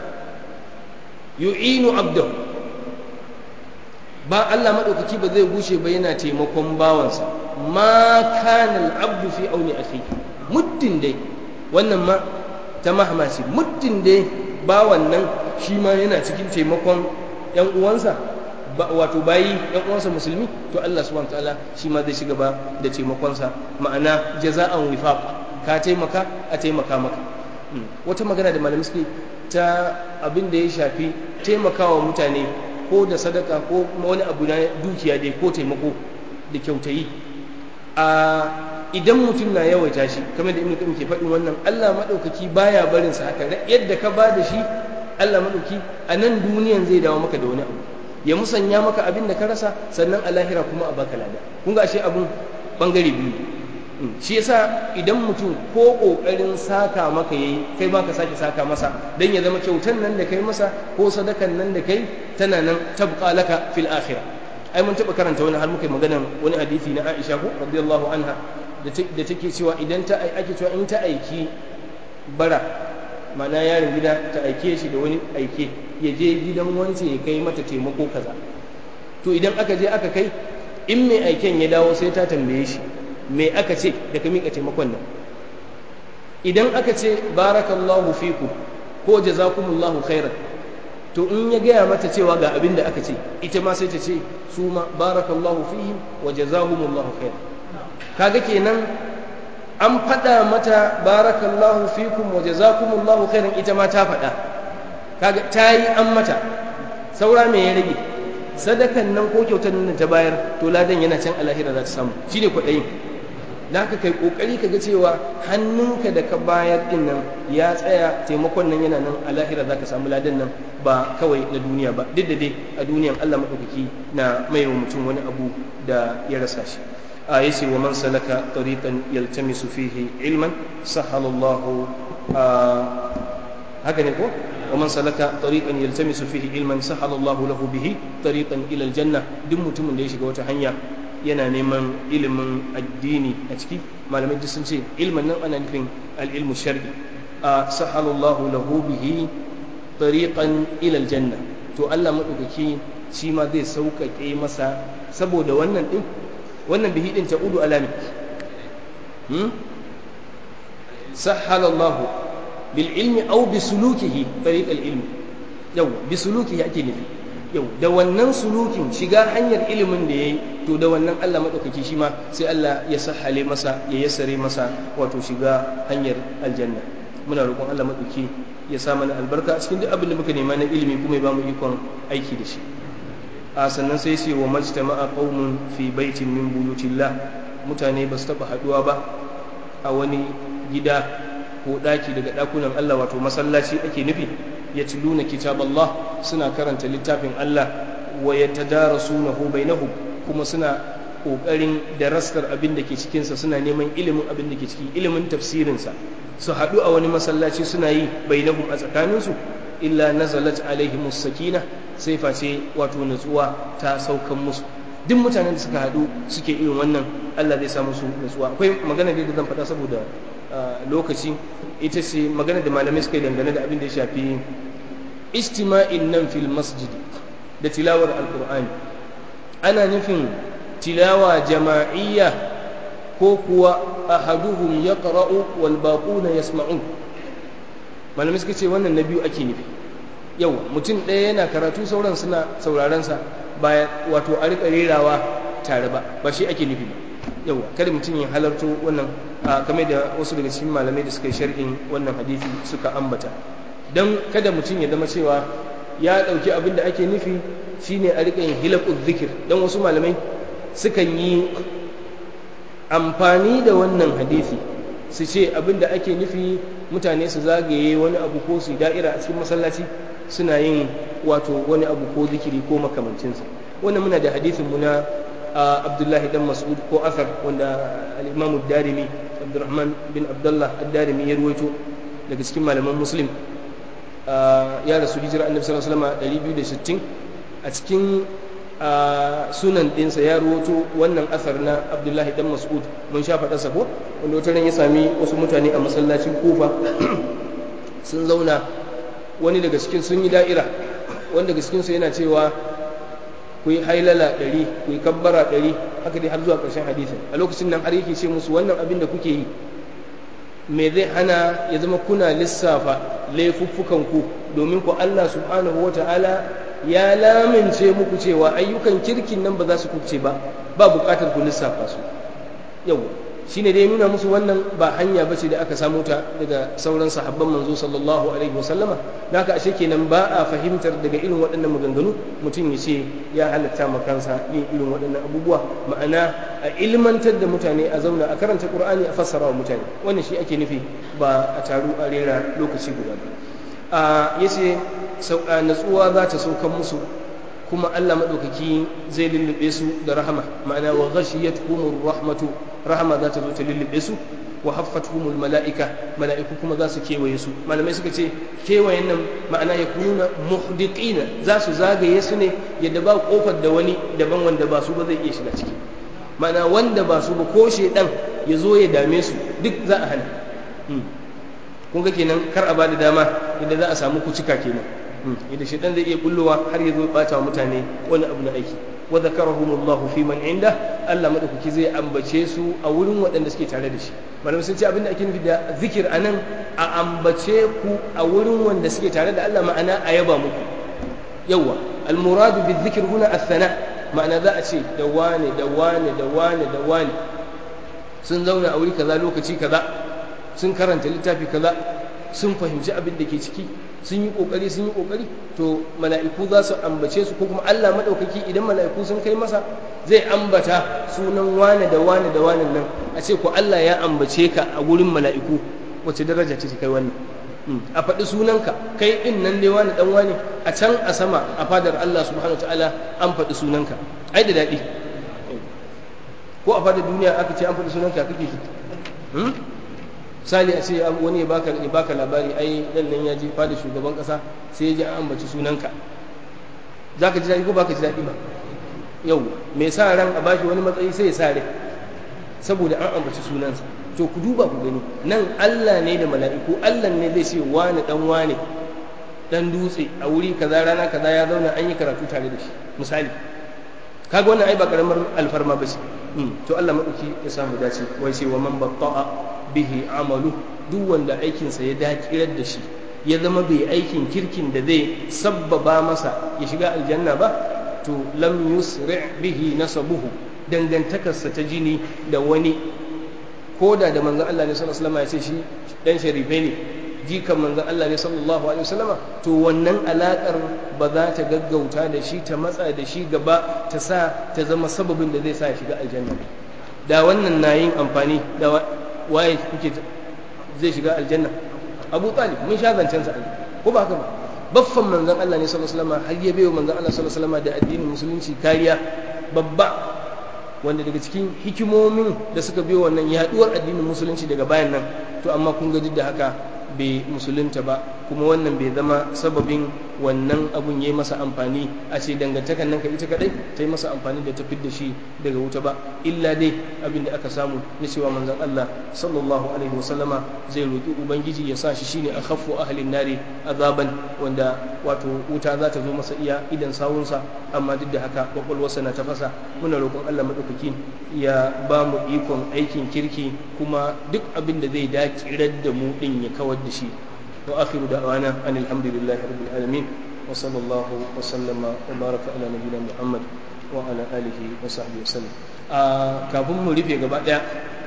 yu'inu abdahu ba Allah maɗaukaki ba zai gushe ba yana taimakon bawansa ma kana abdu fi auni akhi muddin dai wannan ma ta mahmasi muddin dai bawan nan shi ma yana cikin taimakon yan uwansa wato bayi yan uwansa musulmi to Allah subhanahu wataala shi ma zai shiga ba da taimakonsa ma'ana jaza'an wifaq ka taimaka a taimaka maka wata magana da malamai suke ta abin da ya shafi taimakawa mutane ko da sadaka ko wani abu na dukiya dai ko taimako da kyautayi a idan mutum na yawaita shi kamar da ibnu qayyim ke faɗin wannan Allah madaukaki baya barin sa haka yadda ka ba da shi Allah madauki a nan duniyan zai dawo maka da wani abu ya musanya maka abin da ka rasa sannan a lahira kuma a baka lada kun ga ashe abun bangare biyu shi yasa idan mutum ko kokarin saka maka yayi kai ma ka sake saka masa dan ya zama kyautan nan da kai masa ko sadakan nan da kai tana nan tabqa laka fil akhirah ai mun taba karanta wani har muka magana wani hadisi na Aisha ko radiyallahu anha da take cewa idan ta ake cewa in ta aiki bara mana yaron gida ta aike shi da wani aike ya je gidan wance ya kai mata taimako kaza to idan aka je aka kai in mai aiken ya dawo sai ta tambaye shi me aka ce da ka miƙa taimakon nan idan aka ce barakallahu fiku ko jazakumullahu khairan to in ya gaya mata cewa ga abin da aka ce ita ma sai ta ce su ma barakallahu fihim wa jazahumullahu khairan kaga kenan an faɗa mata barakallahu fikum wa jazakumullahu khairan ita ma ta faɗa kaga ta yi an mata saura me ya rage sadakan nan ko kyautar nan ta bayar to ladan yana can alahira za ta samu shine kwaɗayin da ka kai kokari ka ga cewa hannunka da ka bayar din nan ya tsaya taimakon nan yana nan a lahira za ka samu ladan nan ba kawai na duniya ba duk da dai a duniyan Allah maɗaukaki na mai wa mutum wani abu da ya rasa shi a yace wa man salaka tariqan yaltamisu fihi ilman sahala Allah haka ne ko wa man salaka tariqan yaltamisu fihi ilman sahala Allah lahu bihi tariqan ila aljanna duk mutumin da ya shiga wata hanya yana neman ilimin addini a ciki malamai duk sun ce ilmin nan ana nufin al'ilmu shar'i a sahalallahu lahu bihi tariqan ila aljanna to Allah madaukaki shi ma zai sauƙaƙe masa saboda wannan din wannan bihi din ta udu alami hmm sahalallahu bil ilmi aw bi sulukihi tariq al ilmi yau bi sulukihi ake nufi yau da wannan sulukin shiga hanyar ilimin da ya yi to da wannan Allah maɗaukaki shi ma sai Allah ya sahale masa ya yassare masa wato shiga hanyar aljanna muna roƙon Allah maɗauki ya sa mana albarka cikin duk abin da muka nema na ilimi kuma ya ba mu ikon aiki da shi a sannan sai sai wa majtama'a qaumun fi baitin min buyutillah mutane ba su taɓa haɗuwa ba a wani gida ko ɗaki daga ɗakunan Allah wato masallaci ake nufi yatluna kitaballah suna karanta littafin Allah wa yatadarasunahu bainahum kuma suna kokarin darastar abin da ke cikin sa suna neman ilimin abin da ke cikin ilimin tafsirin sa su haɗu a wani masallaci suna yi bainahum a tsakanin su illa nazalat alaihimus sakina sai face wato natsuwa ta saukan musu duk mutanen da suka haɗu suke irin wannan Allah zai sa musu natsuwa akwai magana da zan faɗa saboda lokaci ita ce magana da malamai suka yi dangane da abin da ya shafi istima'in nan fil masjidi da tilawar alkur'ani ana nufin tilawa jama'iyya ko kuwa ahaduhum ya ƙara'u wal baƙuna yasma'un malamai suka ce wannan na biyu ake nufi yau mutum ɗaya yana karatu sauran suna saurarensa ba wato a riƙa rerawa tare ba ba shi ake nufi ba yau kada mutum ya halarto wannan kamar da wasu daga cikin malamai da suka yi sharhin wannan hadisi suka ambata don kada mutum ya zama cewa ya ɗauki abin da ake nufi shine a riƙa yin hilakun zikir don wasu malamai sukan yi amfani da wannan hadisi su ce abin da ake nufi mutane su zagaye wani abu ko su da'ira a cikin masallaci suna yin wato wani abu ko zikiri ko makamancinsa wannan muna da hadisin mu na abdullahi dan mas'ud ko asar wanda al-imamu darimi abdurrahman bin abdullah ad-darimi ya ruwaito daga cikin malaman muslim ya rasu hijira annabi sallallahu alaihi wasallam 260 a cikin sunan ɗinsa ya ruwaito wannan asar na abdullahi dan mas'ud mun sha faɗarsa ko wanda wata ran ya sami wasu mutane a masallacin kufa sun zauna wani daga cikin sun yi da'ira wani daga cikinsu yana cewa ku yi hailala ɗari ku yi kabbara ɗari haka dai har zuwa ƙarshen hadisin a lokacin nan har yake ce musu wannan abin da kuke yi me zai hana ya zama kuna lissafa laifuffukan ku domin ku Allah subhanahu wa ta'ala ya lamince muku cewa ayyukan kirkin nan ba za su kuce ba ba buƙatar ku lissafa su yau shine dai nuna musu wannan ba hanya bace da aka samu ta daga sauran sahabban manzo sallallahu alaihi wasallama da haka ashe kenan ba a fahimtar daga irin waɗannan maganganu mutum ya ce ya halatta ma kansa yin irin waɗannan abubuwa ma'ana a ilmantar da mutane a zauna a karanta qur'ani a fassara wa mutane wannan shi ake nufi ba a taru a rera lokaci guda ba a yace natsuwa za ta saukan musu kuma Allah maɗaukaki zai lullube su da rahama ma'ana wa ghashiyatuhumur rahmatu rahama za ta zo ta lullube su wa haffatuhumul mala'ika mala'iku kuma za su kewaye su malamai suka ce kewayen nan ma'ana ya kununa muhdiqina za su zagaye su ne yadda ba kofar da wani daban wanda ba su ba zai iya shiga ciki ma'ana wanda ba su ba ko shedan ya zo ya dame su duk za a hana kun ga kenan kar a bada dama yadda za a samu kucika kenan yadda shedan zai iya bullowa har ya zo bata wa mutane wani abu na aiki wa zakarahumullahu fi man inda Allah madaukaki zai ambace su a wurin waɗanda suke tare da shi malamai sun ce abinda ake nufi da zikir anan a ambace ku a wurin wanda suke tare da Allah ma'ana a yaba muku yawa almuradu bi zikir huna athana ma'ana za a ce da wane da wane da wane da wane sun zauna a wuri kaza lokaci kaza sun karanta littafi kaza sun fahimci abin da ke ciki sun yi kokari sun yi kokari to mala'iku za su ambace su ko kuma Allah madaukaki idan mala'iku sun kai masa zai ambata sunan wane da wane da wane nan a ce ko Allah ya ambace ka a gurin mala'iku wace daraja ce kai wannan a faɗi sunanka kai din nan dai wani dan wani a can a sama a fadar Allah subhanahu wataala an faɗi sunanka ai da daɗi ko a fadar duniya aka ce an faɗi sunanka kake ji misali a ce wani ya baka ya baka labari ai dan nan ya je fada shugaban kasa sai ya ji an ambaci sunanka zaka ji daɗi ko baka ji daɗi ba yau mai sa ran a bashi wani matsayi sai ya sa rai saboda an ambaci sunansa to ku duba ku gani nan Allah ne da mala'iku Allah ne zai ce wani dan wani dan dutse a wuri kaza rana kaza ya zauna an yi karatu tare da shi misali kaga wannan ai ba karamar alfarma ba ce to Allah madauki ya samu dace wai sai wa man batta'a bihi amalu duk wanda aikinsa ya dakirar da shi ya zama bai aikin kirkin da zai sabbaba masa ya shiga aljanna ba to lam yusri bihi nasabuhu dangantakarsa ta jini da wani koda da manzon Allah ne sallallahu alaihi wasallam ya ce shi dan sharife ne jikan manzon Allah ne sallallahu alaihi wasallam to wannan alakar ba za ta gaggauta da shi ta matsa da shi gaba ta sa ta zama sababin da zai sa ya shiga aljanna da wannan na yin amfani da waye kuke zai shiga aljanna abu talib mun sha zancen sa ko ba haka ba baffan manzon Allah ne sallallahu alaihi wasallam har ya bayo manzon Allah sallallahu alaihi wasallam da addinin musulunci kariya babba wanda daga cikin hikimomin da suka biyo wannan yaduwar addinin musulunci daga bayan nan to amma kun ga duk da haka bai musulunta ba kuma wannan bai zama sababin wannan abun ya yi masa amfani a ce dangantakan nan ka ita kadai ta yi masa amfani da ta fidda shi daga wuta ba illa dai abin da aka samu na cewa manzon Allah sallallahu alaihi wasallama zai roki ubangiji ya sa shi shine akhaffu ahlin nari azaban wanda wato wuta za ta zo masa iya idan sawunsa amma duk da haka kwakwalwarsa na tafasa muna roƙon Allah madaukaki ya ba mu ikon aikin kirki kuma duk abin da zai dakirar da mu din ya kawar da shi وآخر دعوانا أن الحمد لله رب العالمين وصلى الله وسلم وبارك على نبينا محمد وعلى آله وصحبه وسلم kafin mu rufe gaba ɗaya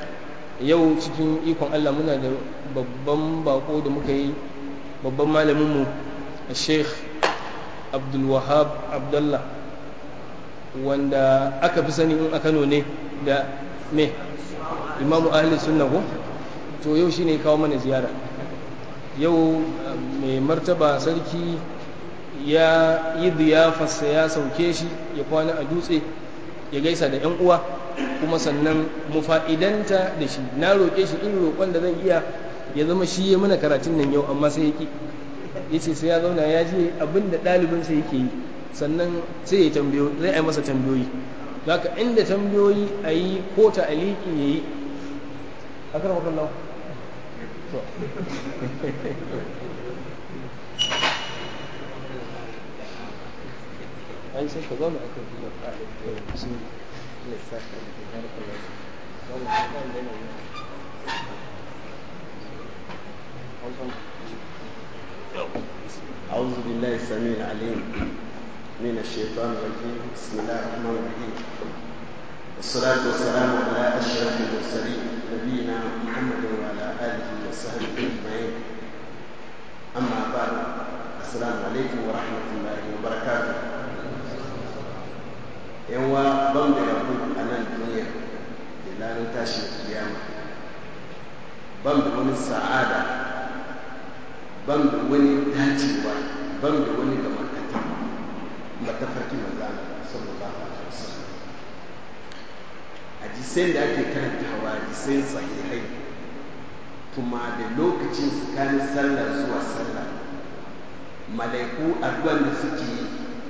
yau cikin ikon Allah muna da babban bako da muka yi babban malaminmu sheikh abdulwahab abdullah wanda aka fi sani in a kano ne da me imamu ahli sunna ko to yau shine kawo mana ziyara yau mai martaba sarki ya yi ziyafarsa ya sauke shi ya kwana a dutse ya gaisa da 'yan uwa kuma sannan mu fa'idanta da shi na roƙe shi irin roƙon da zan iya ya zama shi ya mana karatun nan yau amma sai ya ƙi ya ce sai ya zauna ya je abin da ɗalibinsa yake yi sannan sai ya tambayo zai a yi masa tambayoyi haka inda tambayoyi a yi ko ta aliki ya yi a kan wakon lau ai sai ka zauna a kan fiye a shi lissaka da har kallon أعوذ بالله السميع العليم من الشيطان الرجيم بسم الله الرحمن الرحيم والصلاة والسلام على أشرف المرسلين نبينا محمد وعلى آله وصحبه أجمعين أما بعد السلام عليكم ورحمة الله وبركاته يوا بم ربو أنا الدنيا إلى نتاشي القيامة بم من السعادة ban da wani dacewa ban da wani gamarkata ba ta farki manzana sallallahu alaihi wasallam hadisan da ake karantawa hadisan sahihai kuma da lokacin tsakanin sallah zuwa sallah malaiku addu'an da suke yi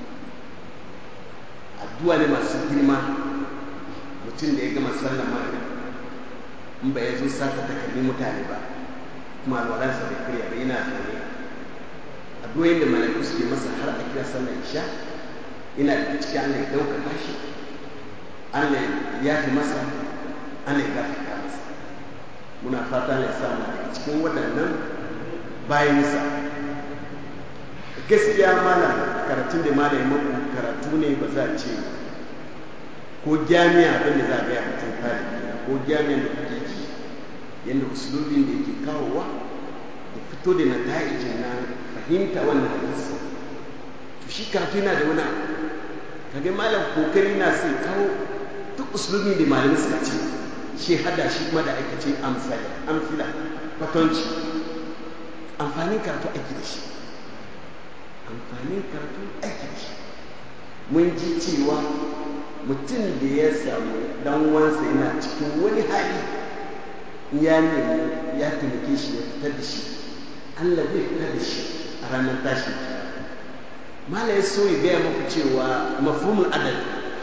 addu'a ne masu girma mutum da ya gama sallah maghrib in ba ya zo saka takalmi mutane ba kuma alwalansa bai karya ba yana zaune addu'o'in da malaiku suke masa har a kira sallar isha ina da cikin Allah ya ɗaukaka shi Allah ya fi masa Allah ya gafarta masa muna fata ya samu daga cikin waɗannan bayansa gaskiya malam karatun da malam ya maku karatu ne ba za a ce ko jami'a abin da za a gaya mutum kare ko jami'an da kuke ji yadda usulubin da yake kawowa da fito da nata'ijin na fahimta wannan hadisi to shi karatu yana da wani abu kage malam kokari na sai kawo duk usulubin da malamai suka ce shi hada shi kuma da aikace amsala amsila kwatanci amfanin karatu aiki da shi amfanin karatu aiki da shi mun ji cewa mutum da ya samu dan wansa yana cikin wani hali ya nemi ya taimake shi ya fitar da shi Allah zai fitar da shi a ranar tashin mala ya so ya gaya maku cewa mafhumul adal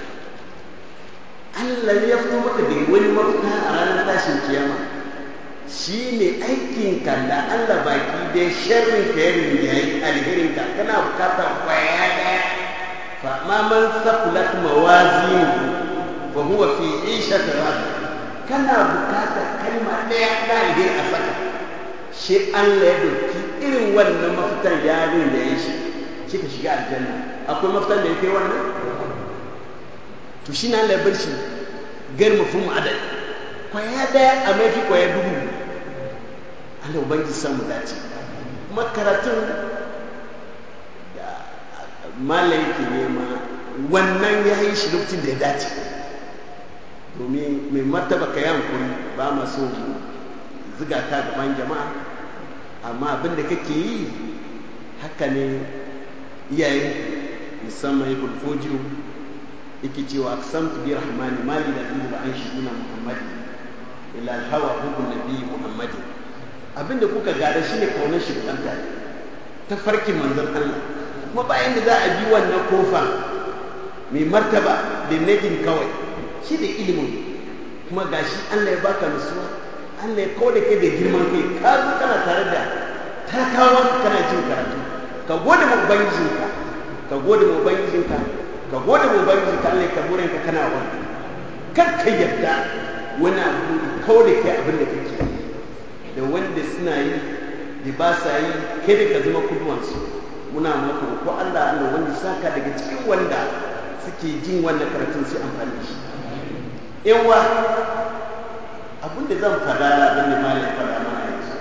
Allah ya fito maka da wani mafita a ranar tashin kiyama shi ne aikin ka da Allah baki da sharrin ka yarin da yayi alherin ka kana bukatar kwaya daya fa ma man saqulat mawazinuhu fa huwa fi 'ishatin radiyah kana bukatar kalma ɗaya na alheri a saka shi Allah ya doki irin wannan mafitan yarin da ya shi shi ka shiga aljanna akwai mafitan da ya kai wannan to shi na Allah ya bar shi gar mafhum adad kwaya ɗaya a mafi kwaya dubu Allah ubangiji samu dace kuma karatun da malai ke nema wannan ya yi shi lokacin da ya dace domin mai martaba ka yankuri ba ma so mu ziga ta gaban jama'a amma abin da kake yi haka ne iyayen musamman ya bulfojiyo yake cewa aksamtu bi rahmani mali da zai ba an shi muhammadi ila alhawa hukun nabi muhammadi abin da kuka gada shi ne kaunar shi da ta farkin manzon Allah kuma bayan da za a bi wannan kofa mai martaba da negin kawai shi da ilimin kuma gashi Allah ya baka nutsuwa Allah ya kawo da kai da girman kai ka zo kana tare da talakawan kana jin karatu ka gode ma ubangijinka ka gode ma ubangijinka ka gode ma ubangijinka Allah ya kaburin ka kana wani kar ka yarda wani abu kawo da kai abin da kake da wanda suna yi da ba sa yi kai da ka zama kuduwansu muna maka ko Allah Allah wanda saka daga cikin wanda suke jin wannan karatun sai amfani da shi yawa abin da zan fada abin da malam fada mana yanzu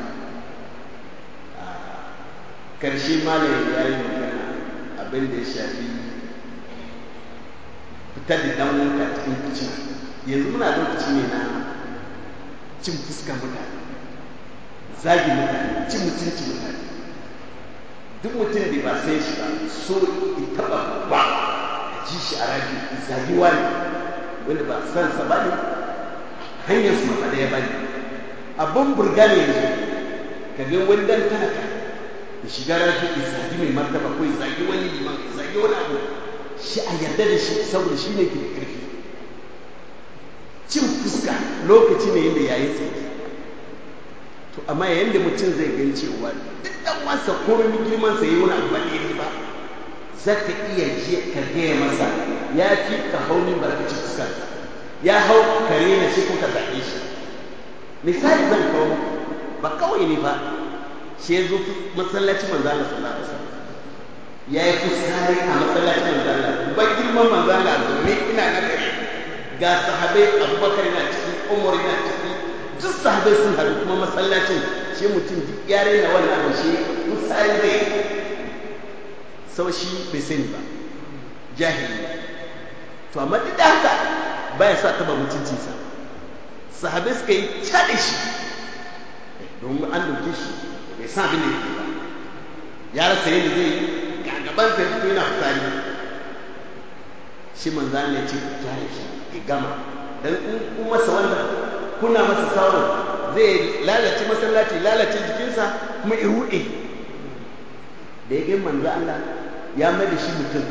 karshe malam ya yi magana abin da ya shafi fitar da dan wanka cikin kicin yanzu muna lokaci ne na cin fuskar mutane zagi mutane cin mutunci mutane duk mutum da ba sai shi ba so in taba ba a ji shi a rafi zagi wani wanda ba san sa ba ne hanyar su mafa daya ba ne abin burga ne yanzu ka ga wani dan talaka ya shiga rafi ya zagi mai martaba ko ya zagi wani liman ya zagi wani abu shi a yarda da shi saboda shi ne ke da ƙarfi cin fuska lokaci ne yadda yayin tsaye to amma yayin da mutum zai gan cewa duk dan wasa komai girman sa yayi wani abu ne ba za ka iya je ka gaya masa ya fi ka hau min barkaci fuskar ya hau kare na shi kuka zaɓe shi misali zan kawo muku ba kawai ne ba shi ya zo masallacin manzo Allah sallallahu alaihi wasallam ya yi fuskari a masallacin manzo Allah ba girman manzo Allah domin ina na gare ga sahabai Abubakar na ciki Umar na ciki duk sahabai sun haɗu kuma masallacin shi mutum duk ya raina wannan abu shi misali zai sau shi bai sani ba jahili to amma duk da haka baya sa taba mutuncinsa sahabai suka yi caɗe shi domin an doke shi bai san abin da yake ba ya rasa yadda zai yi ga gaban sa fito yana fitsari shi manzan ya ce kyale shi ya gama dan in kun masa wannan kuna masa sauran zai lalace masallaci lalace jikinsa kuma ya ruɗe da ya gani manzo Allah ya mai da shi mutum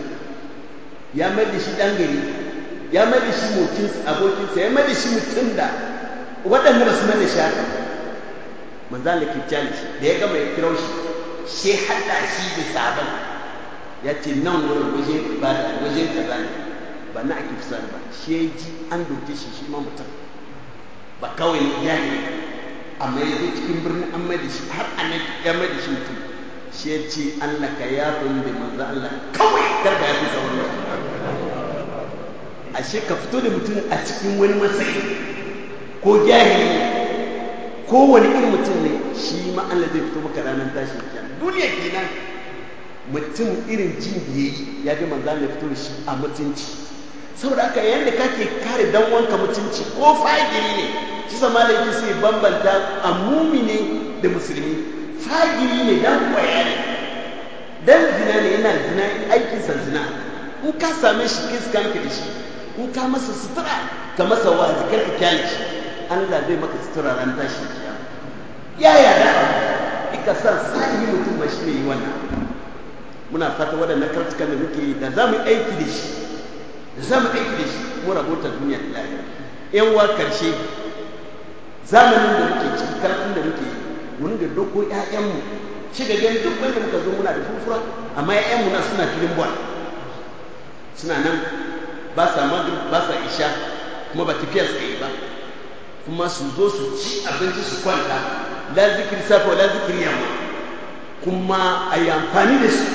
ya mai da shi ɗan gari ya mai da shi mokinsa abokinsa ya mai da shi mutum da waɗanda ba su mai da shi haka manzo Allah ke kyale shi da ya gama ya kira shi shi haɗa shi da sabon ya ce nan wurin wajen ibada wajen kaza ne ba na ake fisar ba shi ya ji an doke shi shi ma mutum ba kawai ne ya ne amma ya zo cikin birnin an mai da shi har an ya mai da shi mutum shi ya ce Allah ka ya fi da manzo Allah kawai kar ka ya fi sauran ashe ka fito da mutum a cikin wani matsayi ko jahili ko wani irin mutum ne shi ma Allah zai fito maka ranar tashin kiyama duniya kenan mutum irin jin da yayi ya ga manzo Allah ya fito da shi a mutunci saboda haka yadda kake kare dan wanka mutunci ko fagiri ne shi sama da yake sai bambanta a mumine da musulmi fagiri ne dan kwaya ne dan zina ne yana zina aikinsa zina in ka same shi kiskanka da shi in ka masa sutura ka masa wazi kar ka kyale shi Allah zai maka sutura ran tashi kiyama ya yada ika san sai mutum ba shi ne yi wannan muna fata waɗannan kartukan da muke yi da za mu aiki da shi da za mu aiki da shi mu rabota duniya da lahira yan wa karshe zamanin da muke ciki karfin da muke mun da doko ƴaƴanmu shi ga gani duk wanda muka zo muna da furfura amma ƴaƴanmu na suna filin bol suna nan ba sa magrib ba sa isha kuma ba tafiya suka yi ba kuma su zo su ci abinci su kwanta la zikiri safa la zikiri yamma kuma a yi amfani da su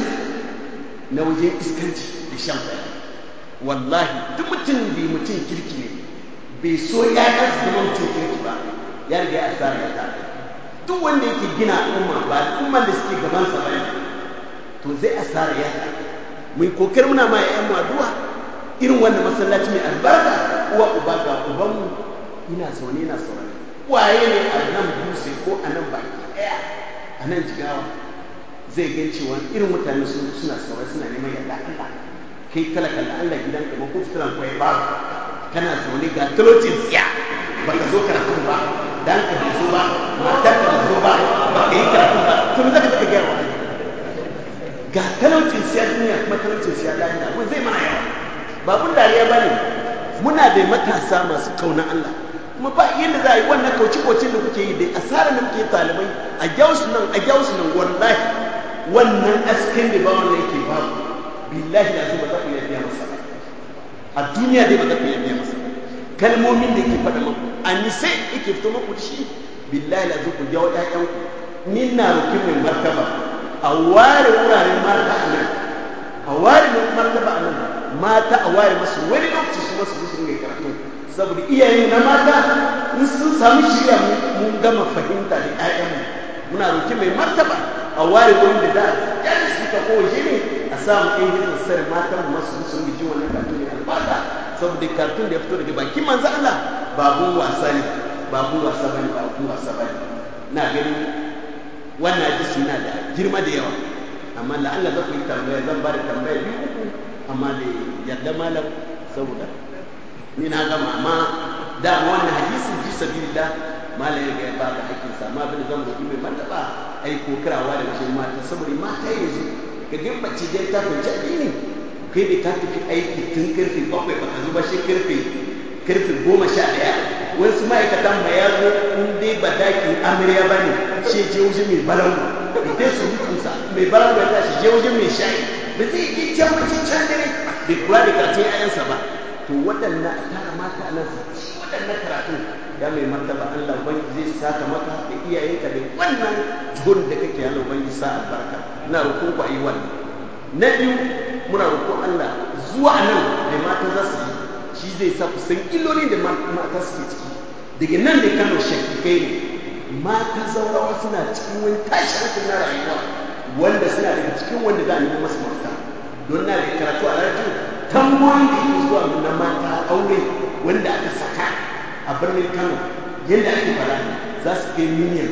na wajen iskanci da shan kwaya wallahi duk mutum da mutum kirki ne bai so ya su zama mutum kirki ba ya riga ya asara ya tare duk wanda yake gina al'umma ba al'umman da suke gabansa ba to zai asara ya tare mai kokar muna ma ya mu addu'a irin wannan masallaci mai albarka uwa uba ga ubanmu ina zaune ina saurari waye ne a nan dutse ko a nan baki ɗaya a nan jigawa zai gan cewa irin mutane suna saurari suna neman yarda Allah kai kala kala Allah gidan ka ko fitilan kwai ba kana zaune ga talocin tsiya ba ka zo karatun ba dan ka bai zo ba matar ka bai zo ba ba ka yi karatun ba to me zaka zaka gaya ga talaucin siya duniya kuma talaucin siya lahira mun zai mana yawa ba kun dariya ba ne muna da matasa masu kauna Allah kuma ba yadda za a yi wannan kauci-kaucin da kuke yi da asarar da muke talibai a gyausu nan a gyausu nan wallahi wannan askin da ba wannan yake babu billahi da ba za ku iya biya masa ba a duniya dai ba za ku iya biya masa ba kalmomin da yake faɗa maku a nise yake fito maku da shi billahi da ku jawo ƴaƴanku ni na rokin mai martaba a ware wuraren mata a nan a ware martaba a nan mata a ware masu wani lokaci su masu su ringa karatu saboda iyayen na mata in sun samu shirya mun gama fahimta da ƴaƴanmu muna roki mai martaba a ware wurin da za a kyale su ka kowace ne a samu ɗan hizin sar matan masu sun ji wannan kartun ne albarka saboda kartun da ya fito daga bakin manzo Allah babun wasa ne babun wasa bane babun wasa bane na gani wannan hadisi na da girma da yawa amma la'alla za ku yi tambaya zan ba da tambaya biyu uku amma da yadda malam saboda ni na gama amma da wannan hadisin fi sabilillah malam ya ga ba da hakkin sa amma abin da zan roƙi mai martaba ai ko kirawa da wajen mata saboda mata yanzu ka ga mace dai ta fahimci addini kai da ka tafi aiki tun karfe bakwai baka zo ba shi karfe karfe goma sha ɗaya wasu ma'aikatan ma ya zo in dai ba dakin amarya ba ne shi je wajen mai balangu idan su hukunsa mai balangu ya tashi je wajen mai shayi ba zai yi can mace can dare bai kula da karatun ayansa ba to waɗannan a tara mata a nan su ci waɗannan karatun ya mai martaba Allah ban zai saka maka da iyayenka da wannan gun da kake Allah ban sa albarka ina roƙon ku ayi wannan na biyu muna roƙon Allah zuwa nan da mata za su yi shi zai sa ku san illolin da mata suke ciki daga nan da Kano shakikai ne mata zaurawa suna cikin wani tashi hankali na rayuwa wanda suna daga cikin wanda za a nemi masu mafita don na da karatu a rajo tamboyin da ke zuwa na mata aure wanda aka saka a birnin Kano yadda ake fara za su kai miliyan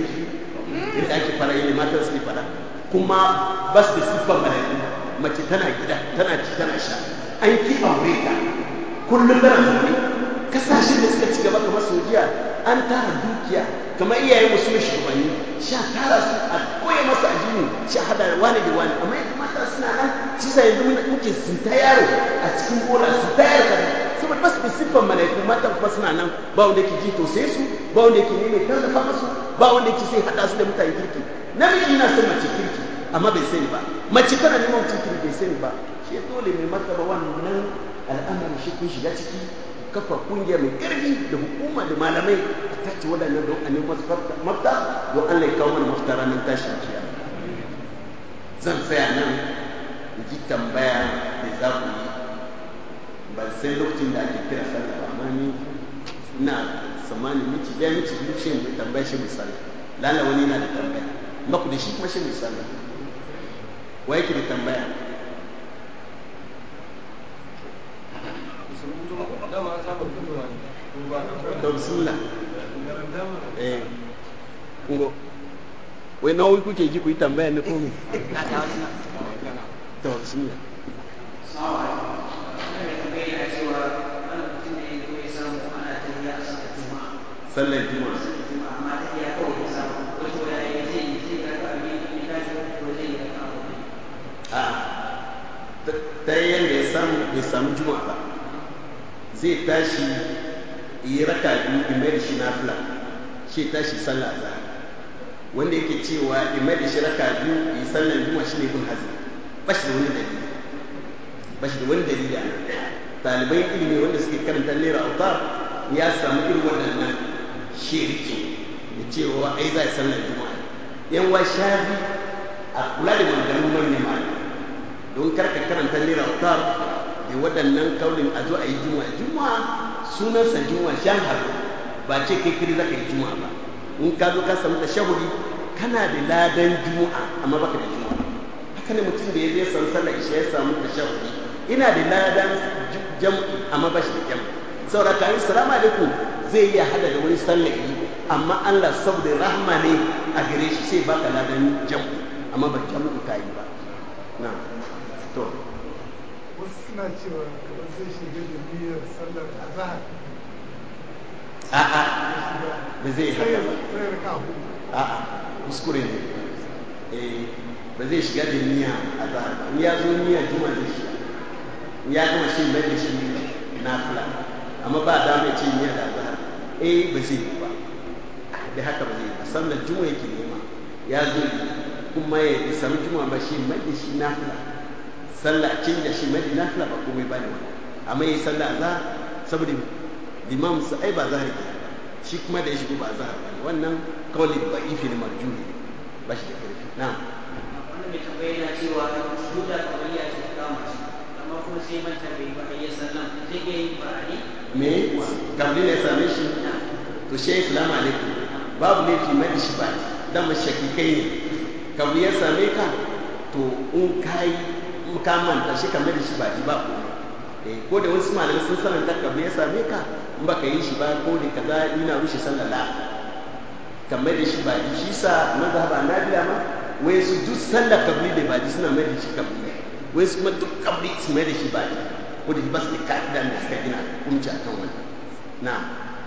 yadda ake fara yadda mata suke fara kuma ba su da siffar mala'iku mace tana gida tana ci tana sha an ki aure ta kullum tana zaune kasashen da suka ci gaba kamar sojiya an tara dukiya kamar iyayen musu mai shugabanni sha tara su a koya masu addini sha hada da wani da wani amma yadda mata suna nan shi sa yanzu muke sinta yaro a cikin bola sinta yaro kaza saboda ba su da siffar malaiku mata kuma suna nan ba wanda yake ji tausaye su ba wanda yake neman tallafa masu ba wanda yake sai hada su da mutane kirki namiji yana son mace kirki amma bai sani ba mace tana neman mutum kirki bai sani ba shi dole mai martaba wannan al'amarin shi kun shiga ciki kafa kungiya mai ƙarfi da hukuma da malamai a tace waɗannan don a nemi mafita don Allah ya kawo mana mafita ranar tashin kiyama zan tsaya nan in ji tambaya da za ku yi ban sai lokacin da ake kira sallah ba amma ni ina tsammanin miki ɗaya miki biyu shi mai tambaya shi mai sallah lalla wani yana da tambaya ba ku da shi kuma shi mai sallah wa yake da tambaya to bismillah eh ngo wai nawa kuke ji ku yi tambaya ne ko me to bismillah sallar juma'a a ta yadda ya samu bai samu juma'a ba zai tashi yi raka biyu imai da shi nafila shi tashi sallah za wanda yake cewa imai da shi raka biyu yi sallar juma'a shi ne bin hazin ba shi da wani dalili ba shi da wani dalili a nan ɗalibai ilimi wanda suke karanta naira autar ya samu irin waɗannan shirki da cewa ai za a sallar juma'a yan wa shafi a kula da maganganun manyan malamai don karka karanta naira autar da waɗannan kaulin a zo a yi juma'a juma'a sunansa juma'a shan haru ba ce kai kiri za ka yi juma'a ba in ka zo ka samu tashahudi kana da ladan juma'a amma baka da juma'a haka ne mutum da ya zai san sallar isha ya samu tashahudi ina da ladan jam'i amma ba shi da jam'i saboda ka yi salamu alaikum zai iya hada da wani sallar yi amma Allah saboda rahma ne a gare shi sai baka ladan jam'i amma ba jam'i ka yi ba na to wasu suna cewa kamar zai shiga da niyyar sallar azhar a'a ba zai haka ba sai raka hudu a'a kuskure ne eh ba zai shiga da niyya a zahar ba in ya zo niyya juma zai shiga in ya gama shi mai da shi nafila amma ba da mai ce niyya da zahar eh ba zai yi ba da haka ba zai yi ba sallar juma yake nema ya zo yi kuma ya samu juma ba shi mai da shi nafila sallah canja shi mai da nafila ba komai ba ne wani amma ya yi sallah azhar saboda limam su ai ba zahar ke shi kuma da ya shigo ba zahar ba wannan kawai ba ifi ne marjuni ba shi da karfi na wannan mai tambaya yana cewa sujuda kawaiya ce ta kama shi amma kuma sai manta bai ba a yi sallan zai iya yin ba'ani me kabli ne same shi to shi islam alaikum babu laifi mai da shi ba dan mashaki kai ne kabli ya same ka to in kai in ka manta shi kamar da shi ba ji ba komai eh ko da wasu malamai sun sananta kabli ya same ka in baka yi shi ba ko da kaza ina rushe sallah la kamar da shi ba shi sa mazhaba na biya ma wai su duk sallar kabli da ba suna mai da shi kabli wai su kuma duk kabli su mai da shi ba ko da ba su da ka'ida da suka gina hukunci a kan wannan na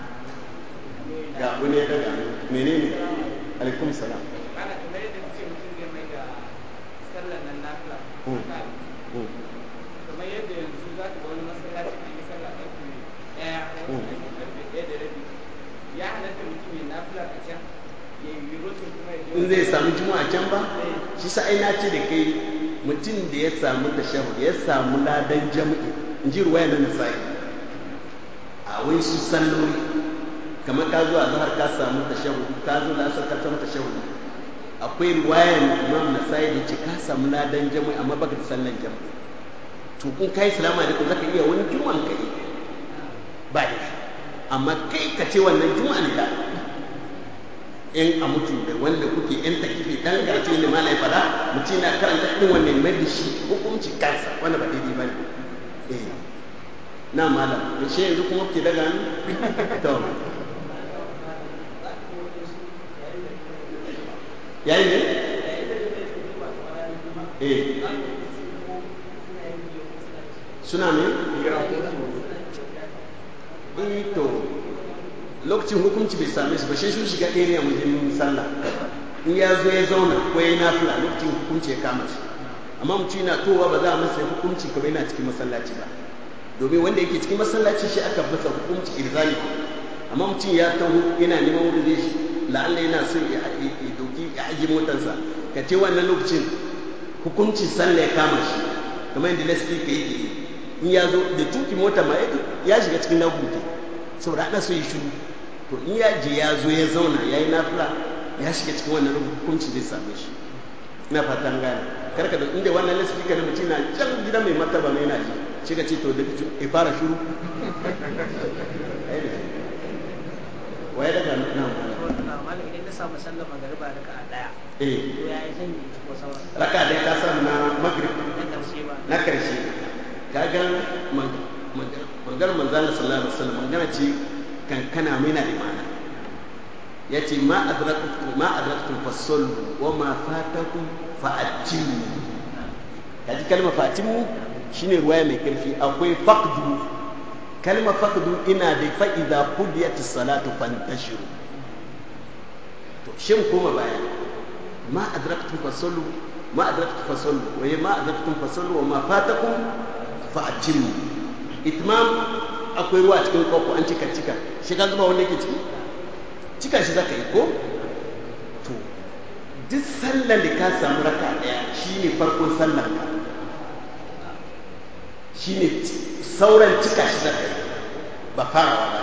ga wani ya daga menene alaikum salam ana kamar yadda ce mutum zai mai da sallar nan nafila Mm. haka Mm. kamar yadda yanzu za ka ga wani masallaci an yi sallah ƙarfe ɗaya wani Mm. an yi ƙarfe ɗaya da rabi ya halatta mutum ya nafila a can ya yi rotin kuma ya je in zai samu juma'a can ba shi sa ai na ce da kai mutum da ya samu tashahud ya samu ladan jam'i in ji ruwaya na nasai a wai su salloli kamar ka zo a zahar ka samu tashahud ka zo da asar ka samu tashahud akwai ruwayan imam nasai da ce ka samu ladan jam'i amma baka da sallan jam'i to in kai salamu alaikum zaka iya wani juma'an kai ba da shi amma kai ka ce wannan juma'an da in a mutu da wanda kuke yan takifi dan garce ne malai fada mutum na karanta irin wannan mai da shi hukunci kansa wanda ba daidai ba ne eh na malam da shi yanzu kuma ke daga ni to yayi ne eh suna ne eh to lokacin hukunci bai same su ba shi sun shiga area wajen sallah in ya zo ya zauna ko ya nafila lokacin hukunci ya kama shi amma mutum yana towa ba za a masa hukunci kamar yana cikin masallaci ba domin wanda yake cikin masallaci shi aka masa hukunci irzali amma mutum ya taho yana neman wurin zai shi la'alla yana so ya ya dauki ya ajiye motarsa ka ce wannan lokacin hukunci sallah ya kama shi kamar yadda lasfi ka yake yi in ya zo da tuki mota ma ya shiga cikin nabuke saboda ana so ya shiru to in ya je ya zo ya zauna ya yi nafila ya shiga cikin wannan hukunci zai same shi ina fatan gane karka da inda wannan lasfika na mutum na can gidan mai martaba mai yana ji shi ka ce to da ya fara shiru waye daga nan malam idan na samu sallar magariba raka a daya eh to ya yi zan yi ko sauran raka da ka samu na magrib na karshe ba na karshe kaga mangar manzana sallallahu alaihi wasallam magana ce kankana mai na da mana ya ce ma adraktum ma adraktum fasallu wa ma fatakum fa'atimu kaji kalmar fa'atimu shine ruwaya mai karfi akwai faqdu kalmar faqdu ina da fa idza qudiyatis salatu fantashiru to shin koma baya ma adraktum fasallu ma adraktum fasallu wa ma adraktum fasallu wa ma fatakum fa'atimu itmam akwai ruwa cikin koko an cika cika shi ka zuba wanda yake ciki cika shi zaka yi ko to duk sallar da ka samu raka daya shine farkon sallar ka shine sauran cika shi zaka yi ba farawa ba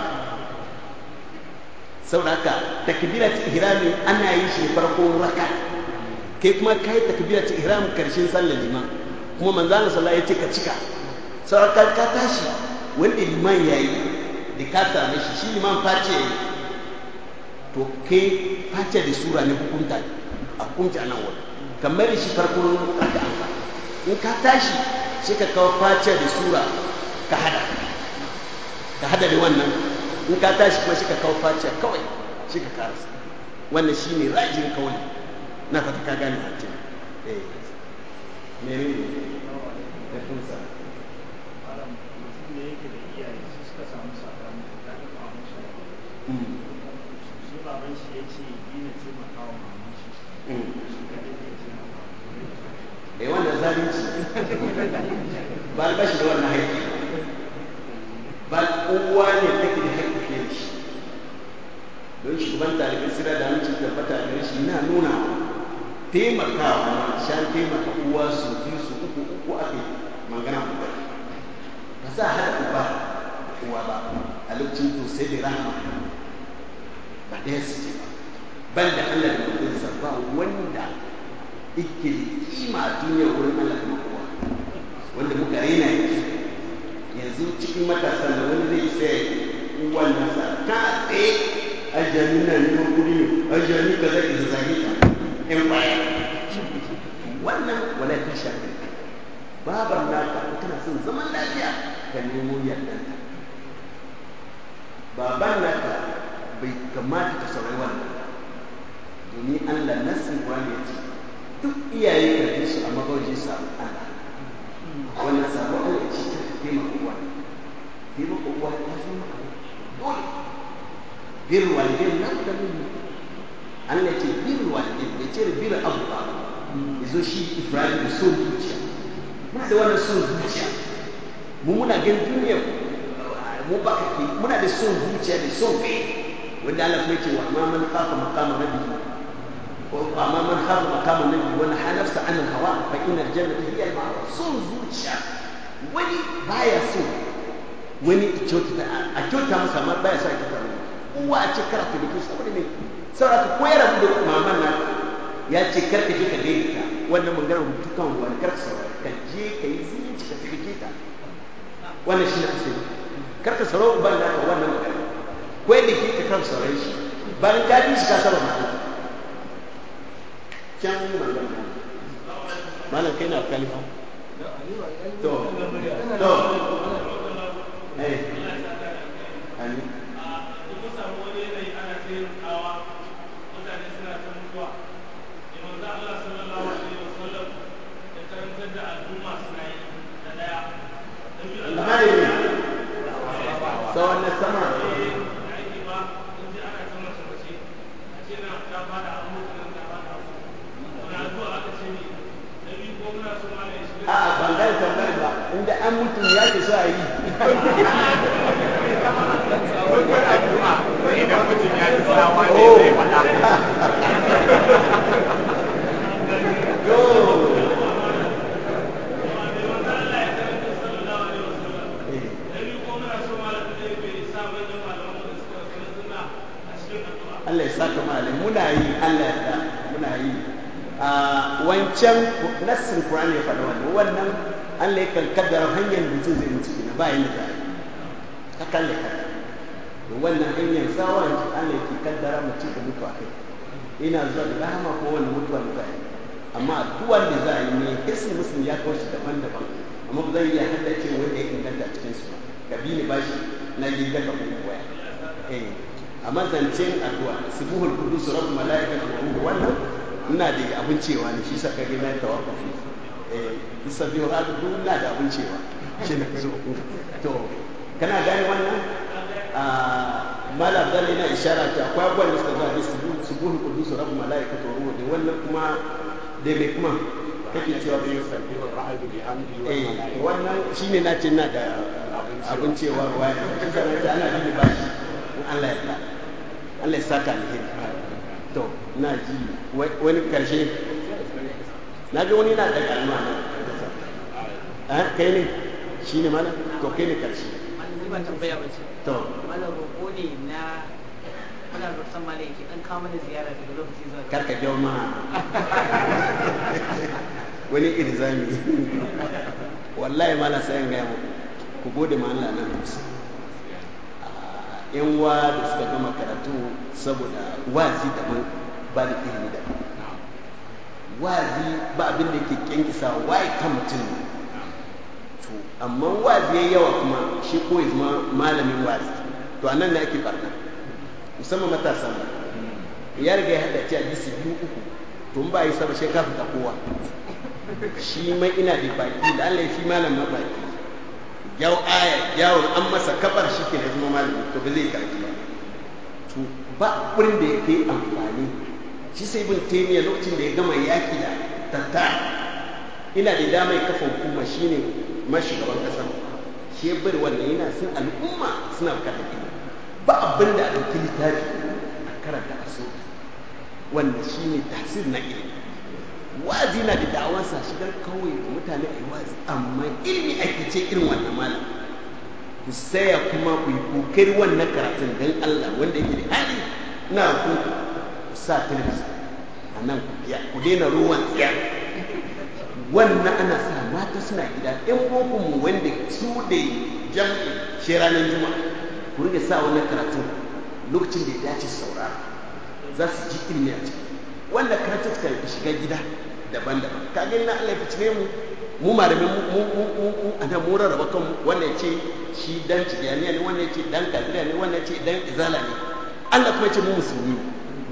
saboda haka takbirat ihrami ana yin shi farkon raka kai kuma kai takbirat ihram karshen sallar liman kuma manzo Allah sallallahu alaihi wasallam ya ce ka cika sauran ka tashi wanda liman ya yi da ka same shi shi liman face ya yi to kai face da sura ne hukunta a hukunta nan wani kamar shi farkon raka an in ka tashi sai ka kawo face da sura ka hada ka hada da wannan in ka tashi kuma shi ka kawo face kawai shi ka karasa wannan shi ne rajin kawai na fata ka gane hatin eh mene ne da tunsa eh wannan zalunci ba ba shi da wannan haƙƙi ba uwa ne take da haƙƙi fiye da shi don shugaban talibin sira da aminci tabbata da shi na nuna taimakawa ma shan taimaka uwa su biyu su uku uku ake magana uba ba za a haɗa uba uwa ba a lokacin to sai da rahama ba ɗaya su ce ba ban da Allah da manzansa ba wanda yake kima a duniya wurin Allah kuma kowa wanda muka raina yake yanzu cikin matasa da wani zai sai uwan nasa ta tsaye ajiyani na neman kuɗi ne ajiyani ka zai isa zage ta in baya wannan wala ta shafi babar naka kana son zaman lafiya ka nemo yardanta baban naka bai kamata ka saurari wannan domin Allah nassin Qur'ani ya ce duk iyaye ka ji su amma ba su samu Allah wannan sabo Allah ya ce ta taimaka uwa taimaka uwa ta zo maka dole bir walidin na da mun Allah ya ce bir walidin ya ce bir abu ba yazo shi Ibrahim da son zuciya muna da wannan son zuciya mu muna ganin duniya mu ba kake muna da son zuciya da son kai wanda Allah kuma ce wa amma man khafa maqama rabbihi wa amma man khafa maqama rabbihi wa nahaa nafsa an hawa fa inna al-jannata hiya al-ma'wa son zuciya wani baya so wani a kyauta masa amma baya so a kyauta masa uwa a ce karatu da ke saboda me saboda ka koyar da maman na ya ce kar ka je ka gaida ta wannan magana rubutu kan wani kar ka saurari ka je ka yi zumunci ka taimake ta wannan shi ne asali kar ka saurari uban da ka wannan magana ko yadda ke ka kar saurari shi bayan ka bi shi ka saba ma'ana can magana malam kai na kalifa to to eh amin samu wani yanayi ana taimakawa mutane suna ta mutuwa da manzo Allah sallallahu alaihi wasallam ya karantar da al'umma suna yi da daya da biyu alhamdulillah tsawon na sama da ake ba in ji ana ta mace mace a ce na ta fada a mutu nan ta fada a mutu wani addu'a aka ce ne da biyu ko muna so ma ne shiga a ban gane tambayar ba inda an mutu ya ke so a yi idan mutum ya ji sawa ne zai faɗa yo Allah ya saka malai muna yi Allah ya da muna yi a wancan nassin Qur'ani ya faɗa wannan wannan Allah ya kan kaddara hanyar mutum zai mutu kina ba yin da ka kalle ka to wannan hanyar sawa Allah ya ke kaddara mutum da mutu a kai ina zuwa da rahama ko wani mutuwa da za a yi amma addu'ar da za a yi ne hisni muslim ya kawo shi daban-daban amma ba zan iya haddace wanda ya inganta cikin su ba ka bi ni bashi na yi daga kuma waya eh amma zancen addu'a sibuhul qudus rabb malaikatu wa ruhu wannan ina da abin cewa ne shi sa ka ga na tawaffufi eh bisabihu hadu ina da abin cewa shi ne zo to kana gane wannan a mala abdalla yana ishara ta akwai abubuwan da suka zo a sibuhul sibuhul qudus rabb malaikatu wa ruhu da wannan kuma da me kuma kake cewa bai yusabbihu ar-ra'du bihamdihi wa eh malaikatu wannan shine na ce na da abin cewa ruwa ya kisa na ce ana bi bashi in Allah ya ta Allah ya saka alheri to na ji wani karshe na ga wani na daga alma nan eh kai ne shine mana to kai ne karshe Malam ba tambaya ba ce. to Malam roƙo ne na muna roƙon malam yake dan kawo mana ziyara daga lokaci zuwa lokaci. karka jau ma wani irzami wallahi mala sai in gaya muku ku gode ma Allah nan kusa yan wa da suka gama karatu saboda wazi daban ba da ilimi daban wazi ba abin da yake kyankisa waye kan mutum ne to amma wazi yayi yawa kuma shi ko ya zama malamin wazi to anan ne ake barna musamman matasan mu ya riga ya hada a hadisi biyu uku to in ba yi saba shi ka fita kowa shi mai ina da baki da Allah ya fi malam ma baki yau aya yawon an masa kabar shi ke na zama malami to ba zai karfi ba to ba wurin da ya kai amfani shi sai bin taimiyya lokacin da ya gama yaki da tatta ina da dama ya kafa hukuma shine mashugaban kasa shi ya bari wannan yana sun al'umma suna bukatar ilimi ba abin da a ɗauki littafi a karanta a so wanda shine tasir na ilimi wazi na da da'awarsa shigar kawai da mutane a yi wazi amma ilimi ake ce irin wannan malam ku saya kuma ku yi kokari wannan karatun don Allah wanda yake da hali na ku ku sa talabijin a nan ku biya ku daina ruwan tsiya wannan ana sa mata suna gida yan boko mu wanda su da jam'i shi ranar juma'a ku ringa sa wannan karatun lokacin da ya dace saurara za su ji ilimi a ciki wanda karatun suka shiga gida daban-daban ka gani na Allah ya fitine mu mu malamin mu mu mu mu ana mu rarraba kanmu wannan ce shi dan tijaniya ne wannan ce dan kadiriya ne wannan ce dan izala ne Allah kuma ce mu musulmi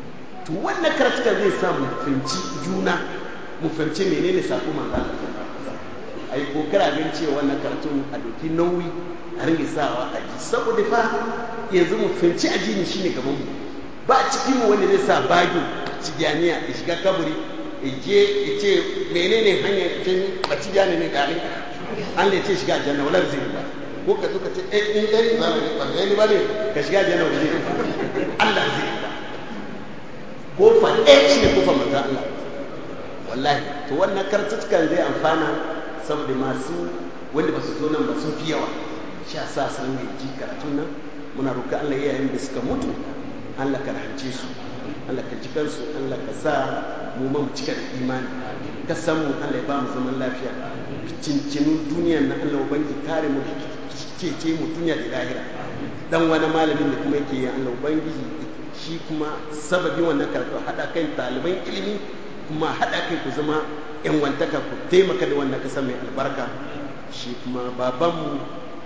to wannan karatukan zai sa mu fahimci juna mu fahimci menene sako manzo Allah a yi kokara gan cewa wannan karatun a doki nauyi a ringe sawa a ji saboda fa yanzu mu fahimci addini shine gaban mu ba cikin mu wanda zai sa bagin cigiyaniya ya shiga kaburi ya je ya ce menene hanyar cin ba cigiyani ne gari an da ya ce shiga aljanna wala zai ba ko ka zo ka ce eh in dai ba ne ba ne ba ne ka shiga aljanna wala zai Allah zai ba kofa ɗaya shi ne kofa manzo Allah wallahi to wannan kartutukan zai amfana saboda masu wanda ba su zo nan ba sun fi yawa sha sa san mai ji karatun nan muna roƙa Allah yayin da suka mutu Allah ka rahance su Allah ka ji kansu Allah ka sa mu ma mu cika da imani ka san mu Allah ya ba mu zaman lafiya cincinin duniyar na Allah ubangi kare mu cece mu duniya da lahira dan wani malamin da kuma yake Allah ubangiji shi kuma sababin wannan karatu hada kan ɗaliban ilimi kuma hada kai ku zama yan wantaka ku taimaka da wannan kasa mai albarka shi kuma babanmu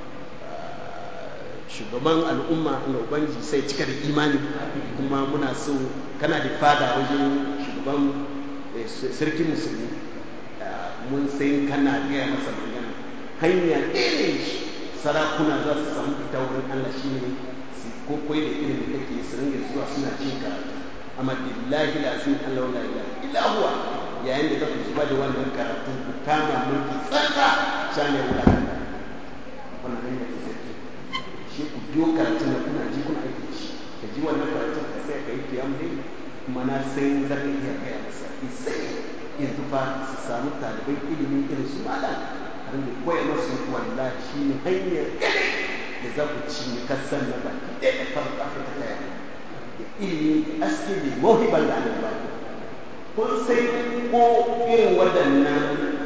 shugaban al'umma Allah ubangiji sai cika da imani kuma muna so kana da fada wajen shugaban sarkin musulmi mun sai kana gaya masa magana hanya ɗaya ne sarakuna za su samu fita wurin Allah shi ne su ko koyi da ilimin da kake su ringa zuwa suna cin karatu amma billahi la azim Allah la ilaha illa huwa yayin da zaka zuba da wannan karatu ku kama mulki tsaka shane wula wannan hanya ce sarki shi ku biyo karatu na kuna ji kuna aiki shi ka ji wannan karatu ka sai ka yi kiyam dai kuma na sai za ka iya gaya masa isai yanzu fa su samu ɗaliban ilimin irin su malam a rinda koya masu wallahi shi ne hanyar da za ku ci ne kasan na baki ɗaya da farin afirka ta yamma da ilimi aske da mawhibar da ana ba kun sai ko irin waɗannan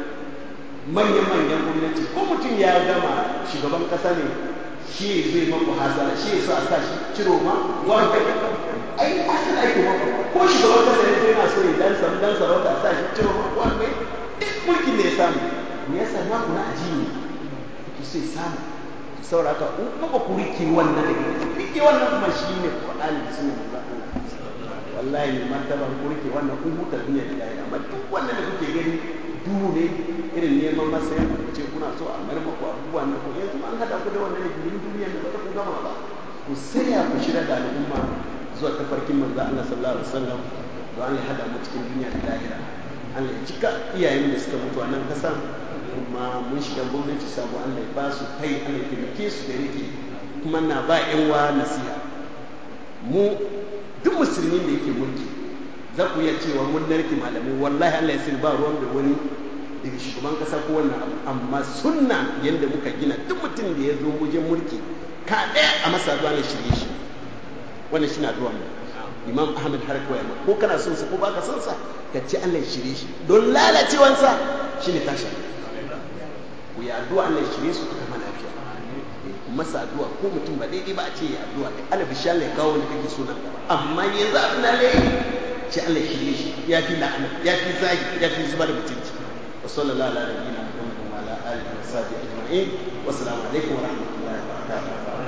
manya-manyan gwamnati ko mutum ya gama shugaban ƙasa ne shi zai maku hasara shi so a sa shi ciro ma wanda ai asali ake maku ko shugaban ƙasa ne yana so ya dan samu dan sarauta a sa shi ciro ma wanda duk mulkin da ya samu me yasa na kuna ajiyi ki sai samu saboda haka in kuma ba ku rike wannan da rike wannan kuma shi ne Qur'ani da sunan manzo Allah wallahi ne martaba ku rike wannan kun huta duniya da lahira amma duk wannan da kuke gani duhu ne irin neman masayan ku ce kuna so a mar maku abubuwan nan ko yanzu an hada ku da wannan ne duniya da ba ku gama ba ku saya ku shirya da al'umma zuwa tafarkin manzo Allah sallallahu alaihi wasallam don Allah ya hada mu cikin duniya da lahira Allah ya cika iyayen da suka mutu a nan kasan kuma mun shiga gwamnati sabo Allah ya ba su kai Allah ya taimake su da rike kuma na ba yan wa nasiha mu duk musulmin da yake mulki za ku iya cewa mun narke malamai wallahi Allah ya sani ba ruwan da wani daga shugaban kasa ko wannan abu amma sunna yadda muka gina duk mutum da ya zo wajen mulki ka ɗaya a masa addu'a na shirye shi wannan shi na addu'a mu imam ahmad har koya ma ko kana son sa ko baka son sa ka ce Allah ya shirye shi don lalacewansa shine tashi ku yi addu'a Allah ya shirye su ka kama lafiya ku masa addu'a ko mutum ba daidai ba a ce ya addu'a kai Allah bisha Allah ya kawo wani kake so nan gaba amma yanzu abin da Allah ce Allah ya shirye shi ya fi la'ana ya fi zagi ya fi zubar da mutunci wa sallallahu ala nabiyyina muhammadin wa ala alihi wa sahbihi ajma'in wa assalamu alaikum wa rahmatullahi wa barakatuh